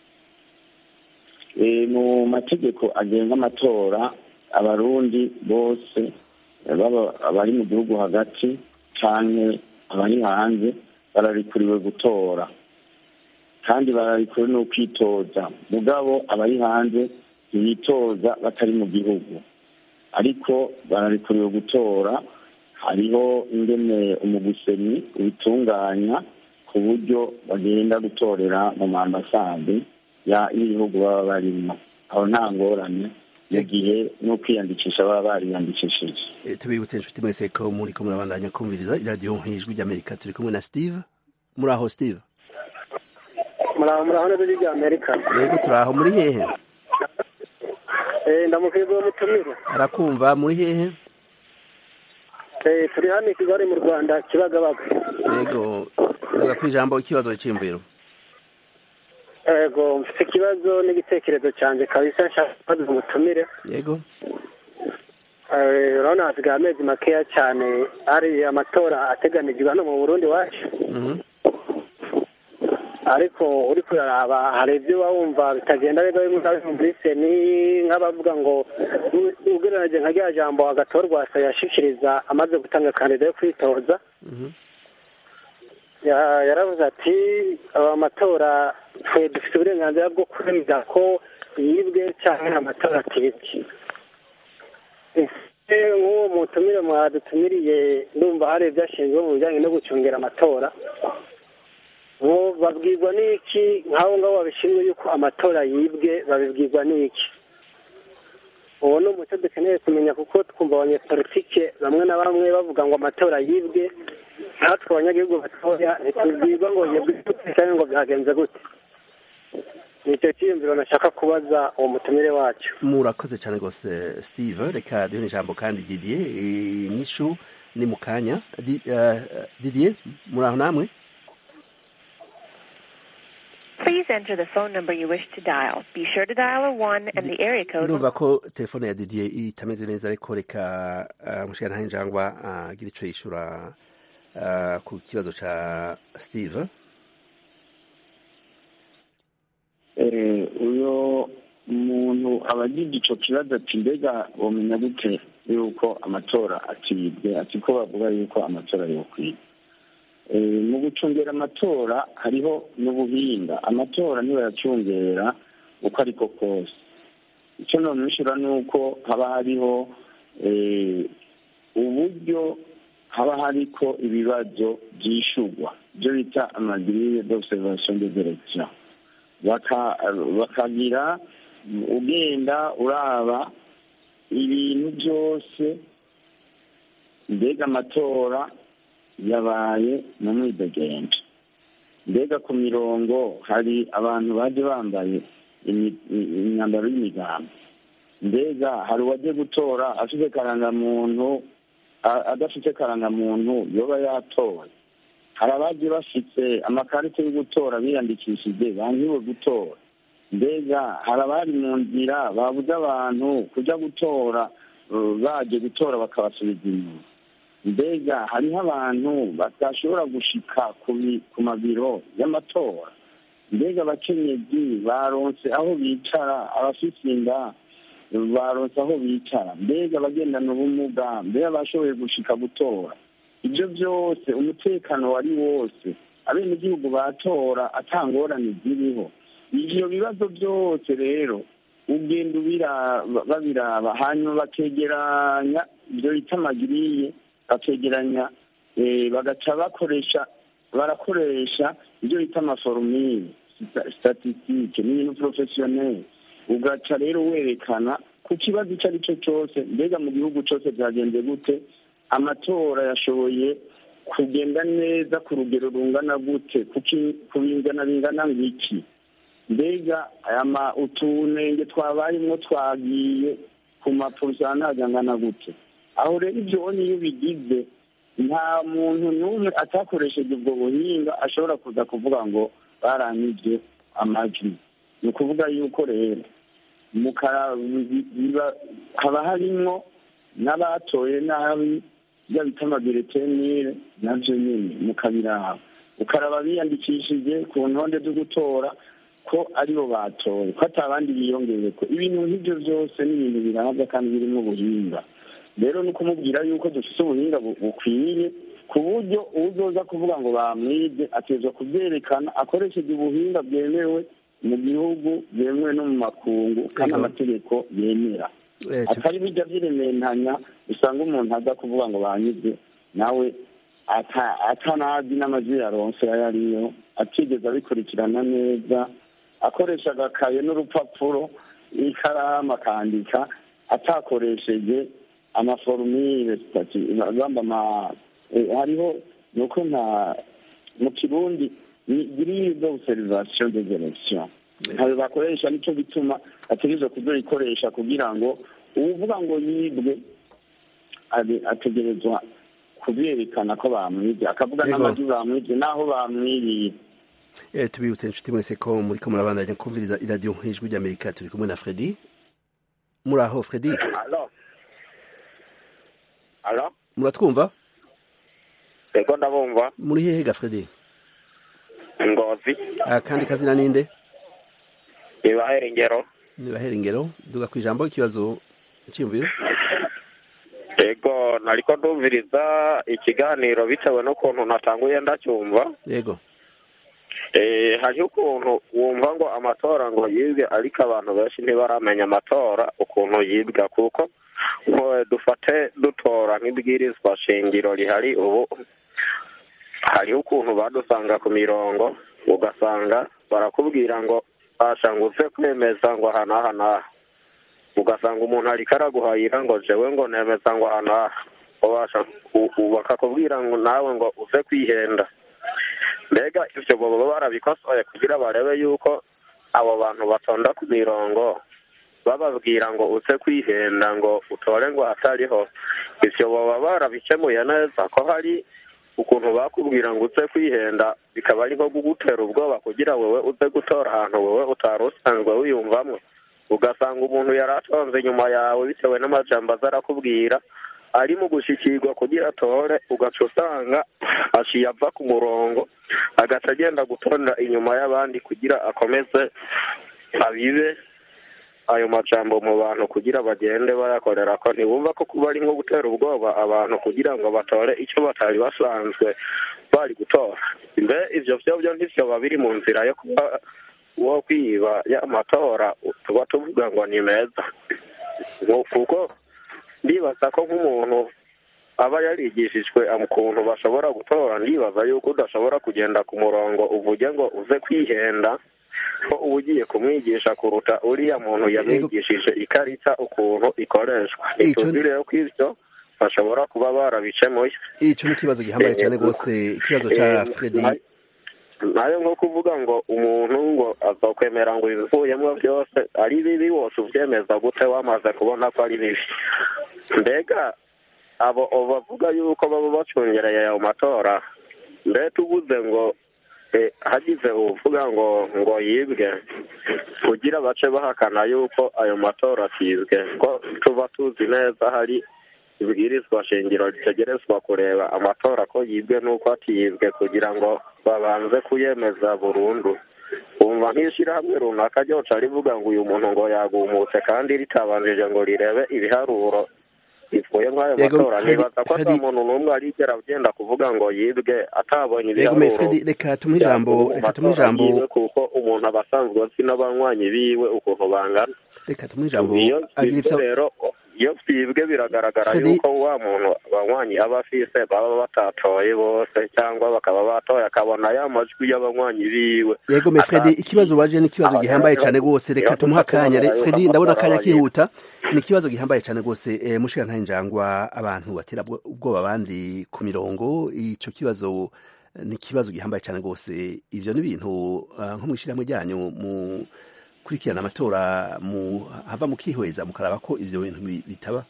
Eh, mu mategeko agenga amatora abarundi bose eh, baba abari mu gihugu hagati canke abari hanze bararikuriwe gutora kandi bararikure no kwitoza mugabo abari hanze ntibitoza batari mu gihugu ariko bararikuriwe gutora hariho ingene umuguseni ubitunganya ku buryo bagenda gutorera mu mambasade y'ibihugu baba barimo aho nta ngorane mu gihe no kwiyandikisha baba bariyandikishije tubibutse inshuti mwese ko muri ko murabandanya kumviriza iradiyo nk'ijwi ry'amerika turi kumwe na steve muri aho steve muraho muraho neza ijwi ry'amerika yego turi aho muri hehe ndamukwiye uwo mutumire arakumva muri hehe turi hano i kigali mu rwanda kibagabaga yego ndaga ku ijambo ikibazo cy'imviro yego mfite ikibazo n'igitekerezo cyanjye kabisa nshaka kubaza umutumire yego urabona hasigaye amezi makeya cyane hari amatora ateganijwe hano mu burundi wacu ariko uri kuyaraba hari ibyo uba wumva bitagenda neza bimwe na bimwe muri seni nk'abavuga ngo ugereranyije nka rya jambo agatorwa yashikiriza amaze gutanga kandida yo kwitoza yaravuze ati aba matora twe dufite uburenganzira bwo kwemeza ko yibwe cyangwa amatora atibwe nk'uwo mutumire mwadutumiriye ndumva hari ibyo ashinzwe mu bijyanye no gucungira amatora babwirwa n'iki nk'abo ngabo babishinzwe yuko amatora yibwe babibwirwa n'iki uwo ni umuco dukeneye kumenya kuko twumva abanyepolitike bamwe na bamwe bavuga ngo amatora yibwe natwe abanyagihugu batoya ntitubwirwa ngo yibwe cyangwa ngo byagenze gute ni icyo cyiyumviro nashaka kubaza uwo mutumire wacu murakoze cyane rwose steve reka duhe ijambo kandi didier inyishu ni mu kanya didier muri aho namwe Please enter the phone number you wish to dial. Be sure to dial a 1 and the area code. ndumva ko telefone ya didier itameze neza ariko reka mushikana ntahe njangwa agira ico yishura ku kibazo ca steve uyo muntu aba agize ico kibazo ati mbega womenya gute yuko amatora atibwe ati ko bavuga yuko amatora yokwiba mu gucungera amatora hariho n'ubuhinga amatora ntibayacungera uko ariko kose icyo none bishura ni uko haba hariho uburyo haba hariko ibibazo byishugwa ibyo bita amagirire d'observation des elections bakagira ugenda uraba ibintu byose mbega amatora yabaye mu mwidegenje mbega ku mirongo hari abantu baje bambaye imyambaro y'imigambi mbega hari uwaje gutora afite karangamuntu adafite karangamuntu yoba yatoye hari abaje bafite amakarita yo gutora biyandikishije bangiwe gutora mbega hari abari mu nzira babuze abantu kujya gutora baje gutora bakabasubiza inyuma mbega hariho abantu badashobora gushika ku mabiro y'amatora mbega abakenyezi baronse aho bicara abafite inda baronse aho bicara mbega abagendana ubumuga mbega bashoboye gushika gutora ibyo byose umutekano wari wose abenegihugu batora atangorane ziriho ibyo bibazo byose rero ugenda babiraba hanyuma bakegeranya ibyo bita amagiriye bakegeranya bagaca bakoresha barakoresha ibyo bita amaforomire statisitike n'ibintu porofesiyoneri ugaca rero werekana ku kibazo icyo ari cyo cyose mbega mu gihugu cyose byagenze gute amatora yashoboye kugenda neza ku rugero rungana gute ku bingana bingana ngiki mbega utunenge twabayemo twagiye ku mapurusantaje angana gute aho rero ibyo niyo bigize nta muntu n'umwe atakoresheje ubwo buhinga ashobora kuza kuvuga ngo baranyibye amajwi ni ukuvuga yuko rero haba harimo n'abatoye nabi ibyo bita amabiretenire nabyo nyine mukabiraba ukaraba biyandikishije ku ntonde zo gutora ko aribo batoye ko atabandi biyongeye ko ibintu nk'ibyo byose ni ibintu birabwa kandi birimo ubuhinga rero ni ukumubwira yuko dufite ubuhinga bukwiye ku buryo uzoza kuvuga ngo bamwibye atezwa kubyerekana akoresheje ubuhinga bwemewe mu gihugu bwemewe no mu makungu kandi amategeko yemera atari bijya by'irementanya usanga umuntu aza kuvuga ngo banyibye nawe atanazi n'amajwi yaronse ayo ariyo atigeze abikurikirana neza akoresha agakaye n'urupapuro n'ikaramu akandika atakoresheje amaforumire bamba hariho ni uko nta mu kirundi ni grille d'observation des elections ntayo bakoresha nicyo gituma ategerezwa kuzoyikoresha kugira ngo uwuvuga ngo yibwe ategerezwa kubyerekana ko bamwibye akavuga n'amajwi bamwibye n'aho bamwiriye tubibutse inshuti mwese ko muri ko murabandanya kumviriza iradiyo ijwi ry'amerika turi kumwe na fredi muri aho fredi muratwumva yego ndabumva muri hehe ga fredi ngozi akandi kazina ninde nibahera ingero nibahera ingero duga ku ijambo ikibazo cyiyumviro yego nariko ndumviriza ikiganiro bitewe n'ukuntu natanguye ndacyumva yego hariho ukuntu wumva ngo amatora ngo yibwe ariko abantu benshi ntibaramenya amatora ukuntu yibwa kuko dufate dutora nk'ibwirizwa shingiro rihari ubu hariho ukuntu badusanga ku mirongo ugasanga barakubwira ngo bashanguze kwemeza ngo aha n'aha n'aha ugasanga umuntu ariko araguhayira ngo jewe ngo nemeza ngo aha n'aha bakakubwira ngo nawe ngo uze kwihenda mbega ibyo baba barabikosoye kugira barebe yuko abo bantu batonda ku mirongo bababwira ngo uze kwihenda ngo utore ngo hatariho ibyo baba barabikemuye neza ko hari ukuntu bakubwira ngo uze kwihenda bikaba ari nko kugutera ubwoba kugira wowe uze gutora ahantu wowe utari usanzwe wiyumvamo ugasanga umuntu yari atonze inyuma yawe bitewe n'amajambo aza arakubwira ari mu gushyikirwa kugira atore ugaca usanga aciye ava ku murongo agaca agenda gutonda inyuma y'abandi kugira akomeze abibe ayo majambo mu bantu kugira bagende bayakorera ko ntibumva ko kuba ari nko gutera ubwoba abantu kugira ngo batore icyo batari basanzwe bari gutora mbe ivyo vyo byo ntivyoba biri mu nzira yo kuba wo kwiba y'amatora tuba tuvuga ngo ni meza kuko ndibaza ko nk'umuntu aba yarigishijwe ukuntu bashobora gutora ndibaza yuko udashobora kugenda ku murongo uvuge ngo uze kwihenda ko uba ugiye kumwigisha kuruta uriya muntu yamwigishije ikarita ukuntu ikoreshwa ituzi rero ko ivyo bashobora kuba barabikemuye ico ni ikibazo gihambaye cyane rwose ikibazo ca fredi nayo nko kuvuga ngo umuntu ngo azokwemera ngo ibivuyemo byose ari bibi wose uvyemeza gute wamaze kubona ko ari bibi mbega abo bavuga yuko baba bacungereye ayo matora mbe tubuze ngo hagize uvuga ngo ngo yibwe kugira bace bahakana yuko ayo matora atibwe ko tuba tuzi neza hari ibwirizwa shingiro ritegerezwa kureba amatora ko yibwe n'uko atiyibwe kugira ngo babanze kuyemeza burundu wumva nk'ishyirahamwe runaka ryoca rivuga ngo uyu muntu ngo yagumutse kandi ritabanjije ngo rirebe ibiharuro bivuye nk'ayo matora nibaza ko ata muntu n'umwe arigera agenda kuvuga ngo yibwe atabonye ibiharuro reka tumuhe ijambo reka tumuhe ijambo kuko umuntu aba asanzwe azi n'abanywanyi biwe ukuntu bangana reka tumuhe ijambo iyo rero iyo byibwe biragaragara yuko wa muntu abanywanyi aba afise baba batatoye bose cyangwa bakaba batoye akabona ya majwi y'abanywanyi biwe yego me fredi ikibazo waje ni ikibazo gihambaye cyane rwose reka tumuhe akanya fredi ndabona akanya kihuta ni ikibazo gihambaye cyane rwose e, mushika nta njangwa abantu batera ubwoba abandi ku mirongo ico kibazo ni ikibazo gihambaye cyane rwose ivyo ni ibintu uh, nko mw'ishyirahamwe ryanyu mu kurikirana amatora mu hava mukihweza mukaraba ko ivyo bintu bitaba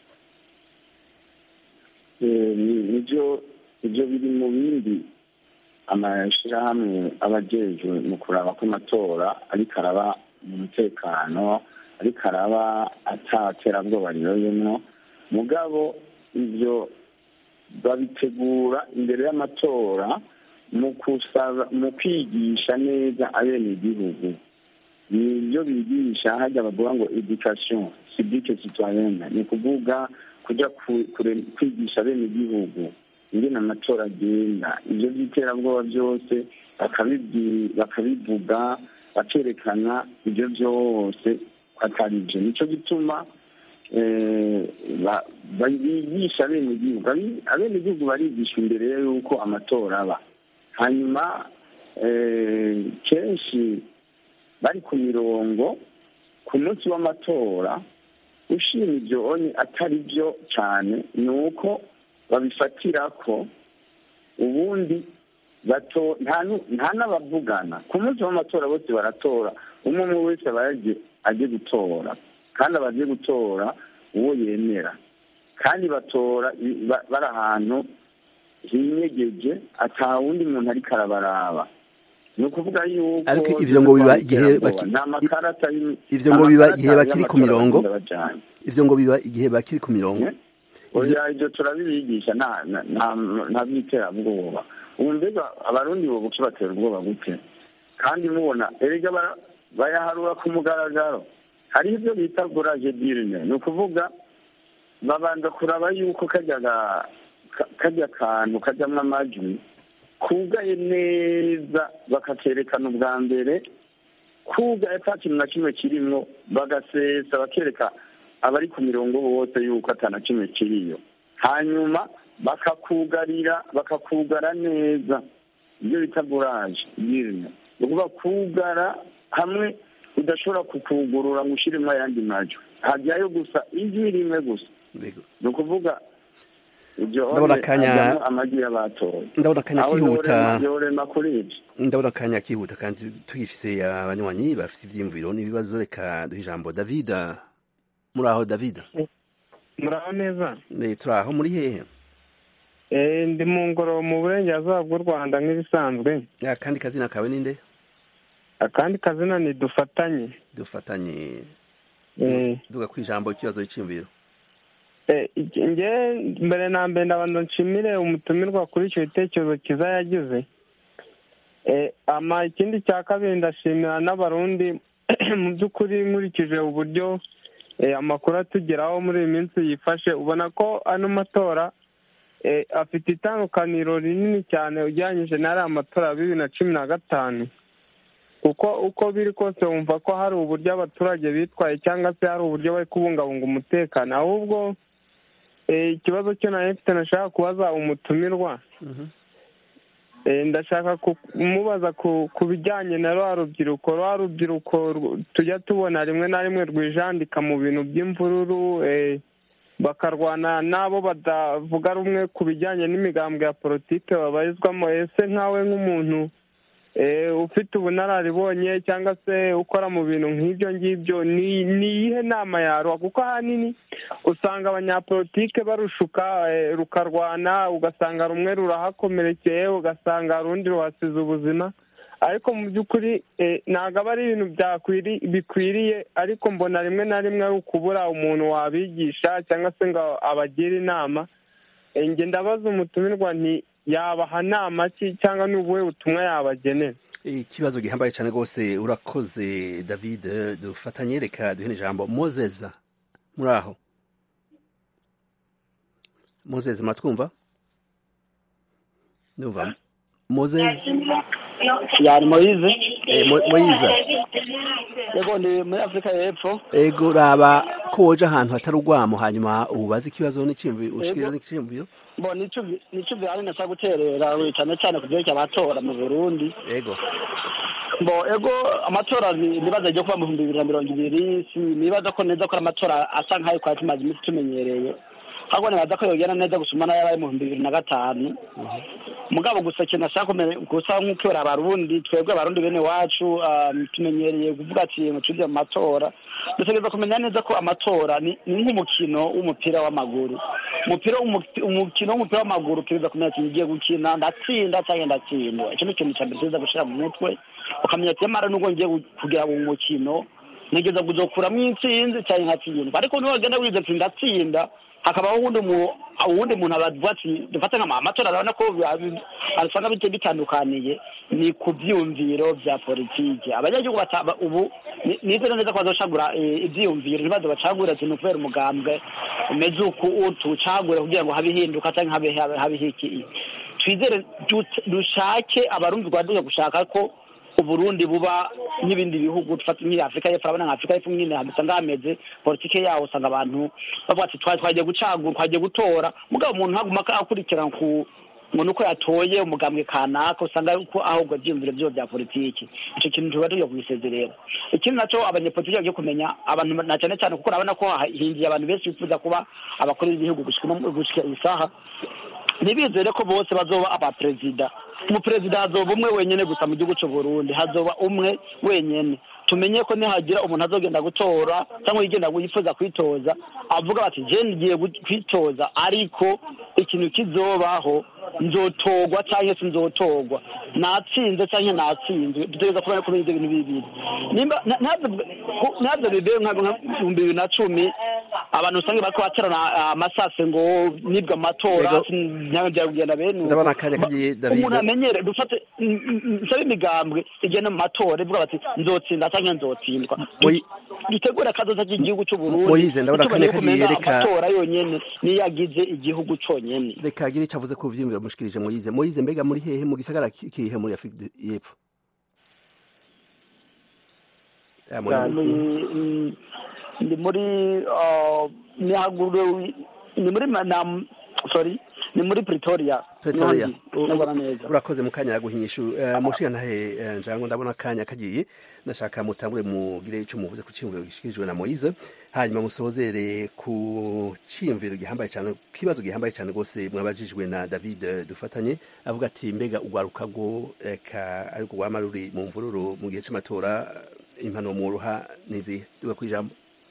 nivyo ivyo biri mu bindi amashirahamwe aba ajejwe mu kuraba ko amatora ariko araba mu mutekano ariko araba ataterabwoba riroyemwo mugabo ivyo babitegura imbere y'amatora mu kusaba mu kwigisha neza abenegihugu nibyo bigisha hajya bavuga ngo education civique citoyenne ni ukuvuga kujya kwigisha bene igihugu ingene amatora agenda ibyo by'iterabwoba byose bakabivuga bakerekana ibyo byose atari byo nicyo gituma bigisha abenegihugu abenegihugu barigisha imbere y'uko amatora aba hanyuma kenshi bari ku mirongo ku munsi w'amatora ushima ibyo atari byo cyane ni uko babifatira ko ubundi bato nta n'abavugana ku munsi w'amatora bose baratora umwe umwe wese aba agiye gutora kandi aba agiye gutora uwo yemera kandi batora bari ahantu hinyegeje ata wundi muntu ariko arabaraba ni ukuvuga yuko ariko ivyo ngo biba igihe ivyo ngo biba igihe bakiri ku mirongo ivyo ngo biba igihe bakiri ku mirongo oya ibyo turabibigisha nta by'iterabwoba ubu mbega abarundi bo buke batera ubwoba gute kandi mubona erega bayaharura ku mugaragaro hariho ibyo bita goraje dirine ni ukuvuga babanza kuraba yuko kajya kantu kajyamo amajwi kugaye neza bakakerekana ubwa mbere kugaye ata kintu na kimwe kirimo bagasesa bakereka abari ku mirongo bose yuko ata na kimwe kiriyo hanyuma bakakugarira bakakugara neza ibyo bita buraje dirine ni ukuvuga kugara hamwe udashobora kukugurura ngo ushyiremo ayandi majwi hajyayo gusa ijwi rimwe gusa ni ukuvuga ndabona akanya amagi y'abatoye ndabona akanya kihuta yorema kuri ibyo ndabona akanya kihuta kandi tugifise abanywanyi bafise ivyiyumviro n'ibibazo reka duhe ijambo david muri aho david muraho neza turi aho muri hehe ndi mu ngoro mu burengerazuba bw'u rwanda nk'ibisanzwe akandi kazina kawe ninde akandi kazina ni dufatanye dufatanye duga ku ijambo ikibazo cy'imviro nge mbere na mbere ndabanza nshimire umutumirwa kuri icyo gitekerezo cyiza yagize ikindi cya kabiri ndashimira n'abarundi mu by'ukuri nkurikije uburyo amakuru atugeraho muri iyi minsi yifashe ubona ko ano matora afite itandukaniro rinini cyane ugereranyije n'ariya matora ya bibiri na cumi na gatanu kuko uko biri kose wumva ko hari uburyo abaturage bitwaye cyangwa se hari uburyo bari kubungabunga umutekano ahubwo ikibazo cyo na efuperi nashaka kubaza umutumirwa ndashaka kumubaza ku bijyanye na rwa rubyiruko rwa rubyiruko tujya tubona rimwe na rimwe rwijandika mu bintu by'imvururu bakarwana n'abo batavuga rumwe ku bijyanye n'imigambwe ya politiki babarizwamo ese nkawe nk'umuntu ufite ubunararibonye cyangwa se ukora mu bintu nk'ibyo ngibyo ni iyihe nama yarwa kuko ahanini usanga abanyapolitike barushuka rukarwana ugasanga rumwe rurahakomerekeye ugasanga urundi ruhasize ubuzima ariko mu by'ukuri ntabwo aba ari ibintu bikwiriye ariko mbona rimwe na rimwe ari ukubura umuntu wabigisha cyangwa se ngo abagire inama njye ndabaza umutumirwa nti yabaha nama ki cyangwa ni ubuhe butumwa yabagenera ikibazo gihambaye cyane rwose urakoze david dufatanye reka duhe ijambo mozeza muri aho mozeza muratwumva ndumva mozeza yari moyize moyiza yego ni muri afurika y'epfo ego raba ko woje ahantu hatari urwamo hanyuma ubaze ikibazo ushikiriza n'ikiyumviro bo nico vyari nasa guterera cyane cyane ku vyerekeye amatora mu burundi ego bo ego amatora nibaza ryo kuba mu bihumbi bibiri na mirongo ibiri nibaza ko neza ko amatora asa nk'ayo twari tumaze iminsi tumenyereye ahubwo nibaza ko yogenda neza gusuma n'ayabaye mu bihumbi bibiri na gatanu mugabo gusa ikintu ashaka gusa nk'uko abarundi twebwe abarundi bene wacu tumenyereye kuvuga ati ngo tujye mu matora dutegereza kumenya neza ko amatora ni nk'umukino w'umupira w'amaguru umupira umukino w'umupira w'amaguru utegereza kumenya ati ngiye gukina ndatsinda cyangwa ndatsindwa icyo ni ikintu cya mbere tuza gushyira mu mutwe ukamenya ati nyamara nubwo ngiye kugira mu mukino nigeza kuzokuramo intsinzi cyangwa nkatsindwa ariko niwagenda wize ati ndatsinda hakabaho uwundi uwundi muntu abavuga ati dufate nka amatora urabona ko usanga bitandukaniye ni ku byumviro bya politiki abanyagihugu ubu ni- nizere neza ko bazocagura eh, ivyiyumviro ntibaze bacagure ati ni ukubera umugambwe umeze uku utucagure kugira ngo habe ihinduka cyangwa habe habe habe iki twizere du- dushake abarundi twaduye gushaka ko uburundi buba nk'ibindi bihugu dufata nk'iyi afurika y'epfo urabona nka afurika y'epfo nyine usanga hameze politike yawo usanga abantu bavuga ati "Twa- twagiye gucagura twagiye gutora mugabo umuntu ntaguma akurikirana ku umuntu uko yatoye umugambwe kanaka usanga uko ahubwo ivyiyumviro vyiwe vya politiki ico kintu tuba tugiye kubisezerera ikindi naco abanyepolitiki bagiye kumenya abantu na cane cane kuko urabona ko hinjiye abantu benshi bifuza kuba abakuru b'ibihugu gushika no- gushika iyi saha ntibizere ko bose bazoba abaperezida umuperezida hazoba umwe wenyene gusa mu gihugu c'u Burundi hazoba umwe wenyene tumenye ko nihagira umuntu azogenda gutora cyangwa yigenda yifuza kwitoza avuga bati je ngiye gu- kwitoza ariko ikintu kizobaho nzotogwa cyangwa se nzotogwa natsinze cyangwa natsinzwe dutegereza kubona ko ibyo bintu bibiri nimba na- ntabwo ntabwo bibeye nka nka ibihumbi bibiri na cumi abantu usanga bariko baterana amasase ngo nibwe amatora Yego. ntabwo byari kugenda bene uko. ndabona akanya kagiye david umuntu amenyere dufate n- n- nsabe imigambwe igenda mu matora ivuga bati nzotsinda cyangwa nzotsindwa Moyi- dutegure akazoza k'igihugu c'u Burundi Moyize, ndabona ntitubone akanya kumenya kagiye, reka- amatora yonyene niyo agize igihugu conyene reka agire icyo avuze ku vyiyumviro mushikirije moyize moyize mbega muri hehe mu gisagara ki- kihe muri afurika y'epfo Ah, Ya, Moyize. ni- mm, ndi muri ah, ni haguru ni muri ma- na sorry ni muri Pretoria Pretoria Niho ndi, ndabona neza urakoze mu kanya yaguhinyisha uh, mushiga ntahe uh, njango ndabona akanya kagiye nashaka mutangure mugire ico muvuze ku ciyumviro gishikirijwe na Moise hanyuma musozere ku ciyumviro gihambaye cyane kibazo gihambaye cyane gose mwabajijwe na David eh, dufatanye avuga ati mbega ugwaruka go eka ariko gwama ruri mu mvururu mu gihe c'amatora impano mu ruha nizi duga kwijambo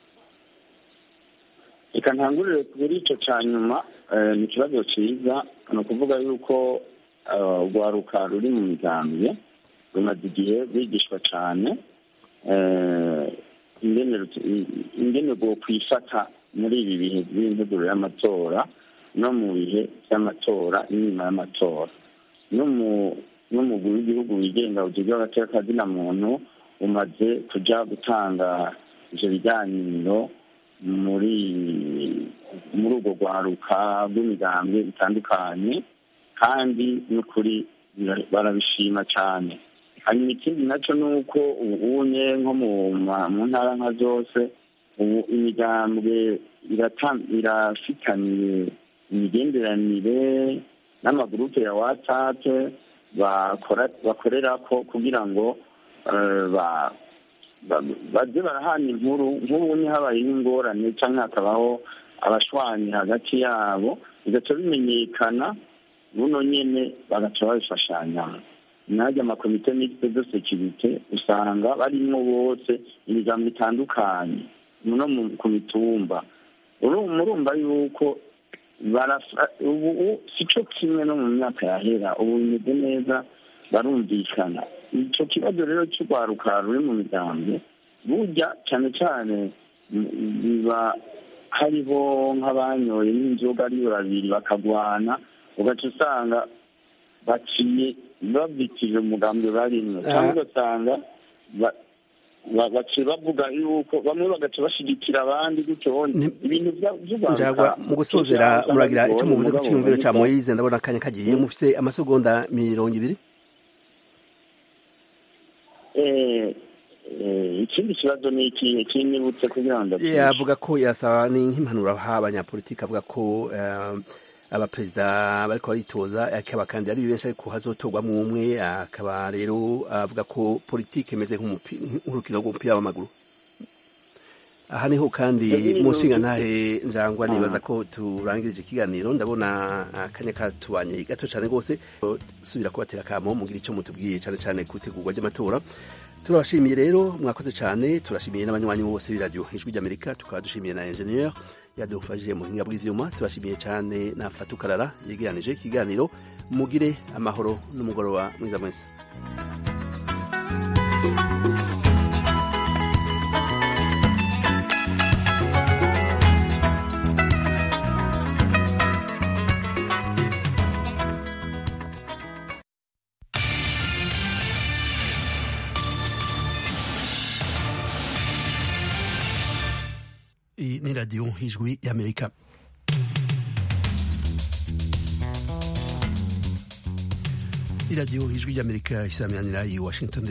reka ntangurire kuri icyo cya nyuma eh, ni ikibazo cyiza ni ukuvuga yuko eh, urwaruka ruri mu migambwe rumaze igihe rwigishwa cyane eh, ingene rut- i- ingene rwo kwifata muri ibi bihe by'integuro y'amatora no mu bihe by'amatora n'inyuma y'amatora no mu n'umugwi w'igihugu wigenga ujejwe agateka kazina muntu umaze kuja gutanga ivyo biganiro muri muri urwo rwaruka rw'imigambwe bitandukanye kandi n'ukuri bara- barabishima cyane hanyuma ikindi nacyo ni uko ubunye nko mu ma- mu ntara nka zose ubu imigambwe irata- irafitaniye imigenderanire n'amagurupe ya whatsapp bakora bakorerako kugira ngo eh, ba ba- baze barahana inkuru nk'ubu ni habayeho ingorane cyangwa hakabaho abashwanyi hagati yabo bigaca bimenyekana buno nyene bagaca babifashanyamo najya amakomite mixte de securite usanga barimwo bose imigambo itandukanye no mu- ku mitumba Uru- murumva yuko barafa- ubu ubu sico kimwe no mu myaka yahera ubu bimeze neza barumvikana ico kibazo rero cy'urwaruka ruri mu migambi burya cyane cyane mm, biba hariho nk'abanyoye n'inzoga ari babiri bakagwana ugaca usanga baciye babikije umugambi barimwo cyangwa ugasanga ba- ba- baciye bavuga yuko bamwe bagaca bashigikira abandi gutyo ibintu bya- by'urwaruka njagwa mu gusozera kenshi usanga muragira ico bigoye, muvuze ku mugabo ciyumviro ca ariko- Moise ndabona akanya kagiye mufise amasegonda mirongo ibiri Eh, eh, ikindi kibazo ni ikihe kinibutse kugira ngo ndabyishe. yavuga ko yasaba ni nk'impanuro ha abanyapolitiki avuga ko eh, abaperezida bariko baritoza akaba kandi ari benshi ariko hazotorwamwo umwe akaba rero avuga ko politike imeze nk'umupi- nk'urukino rw'umupira w'amaguru aha niho kandi Yagiye mu nshinga mu- ntahe njangwa Ah. nibaza ko turangirije ikiganiro ndabona akanya katubanye gato cyane rwose subira kubatera akamo mugira icyo mutubwiye cyane cyane ku itegurwa ry'amatora turabashimiye rero mwakoze cyane turashimiye n'abanywanyi bose b'iradiyo ijwi ry'amerika tukaba dushimiye na engineer yadufashije mu buhinga bw'ivyuma turashimiye cyane na fatukarara yegeranije ikiganiro mugire amahoro n'umugoroba mwiza mwese iyi ni radiyo ijwi y'amerika iradiyo ijwi ry'amerika isaminanira i washington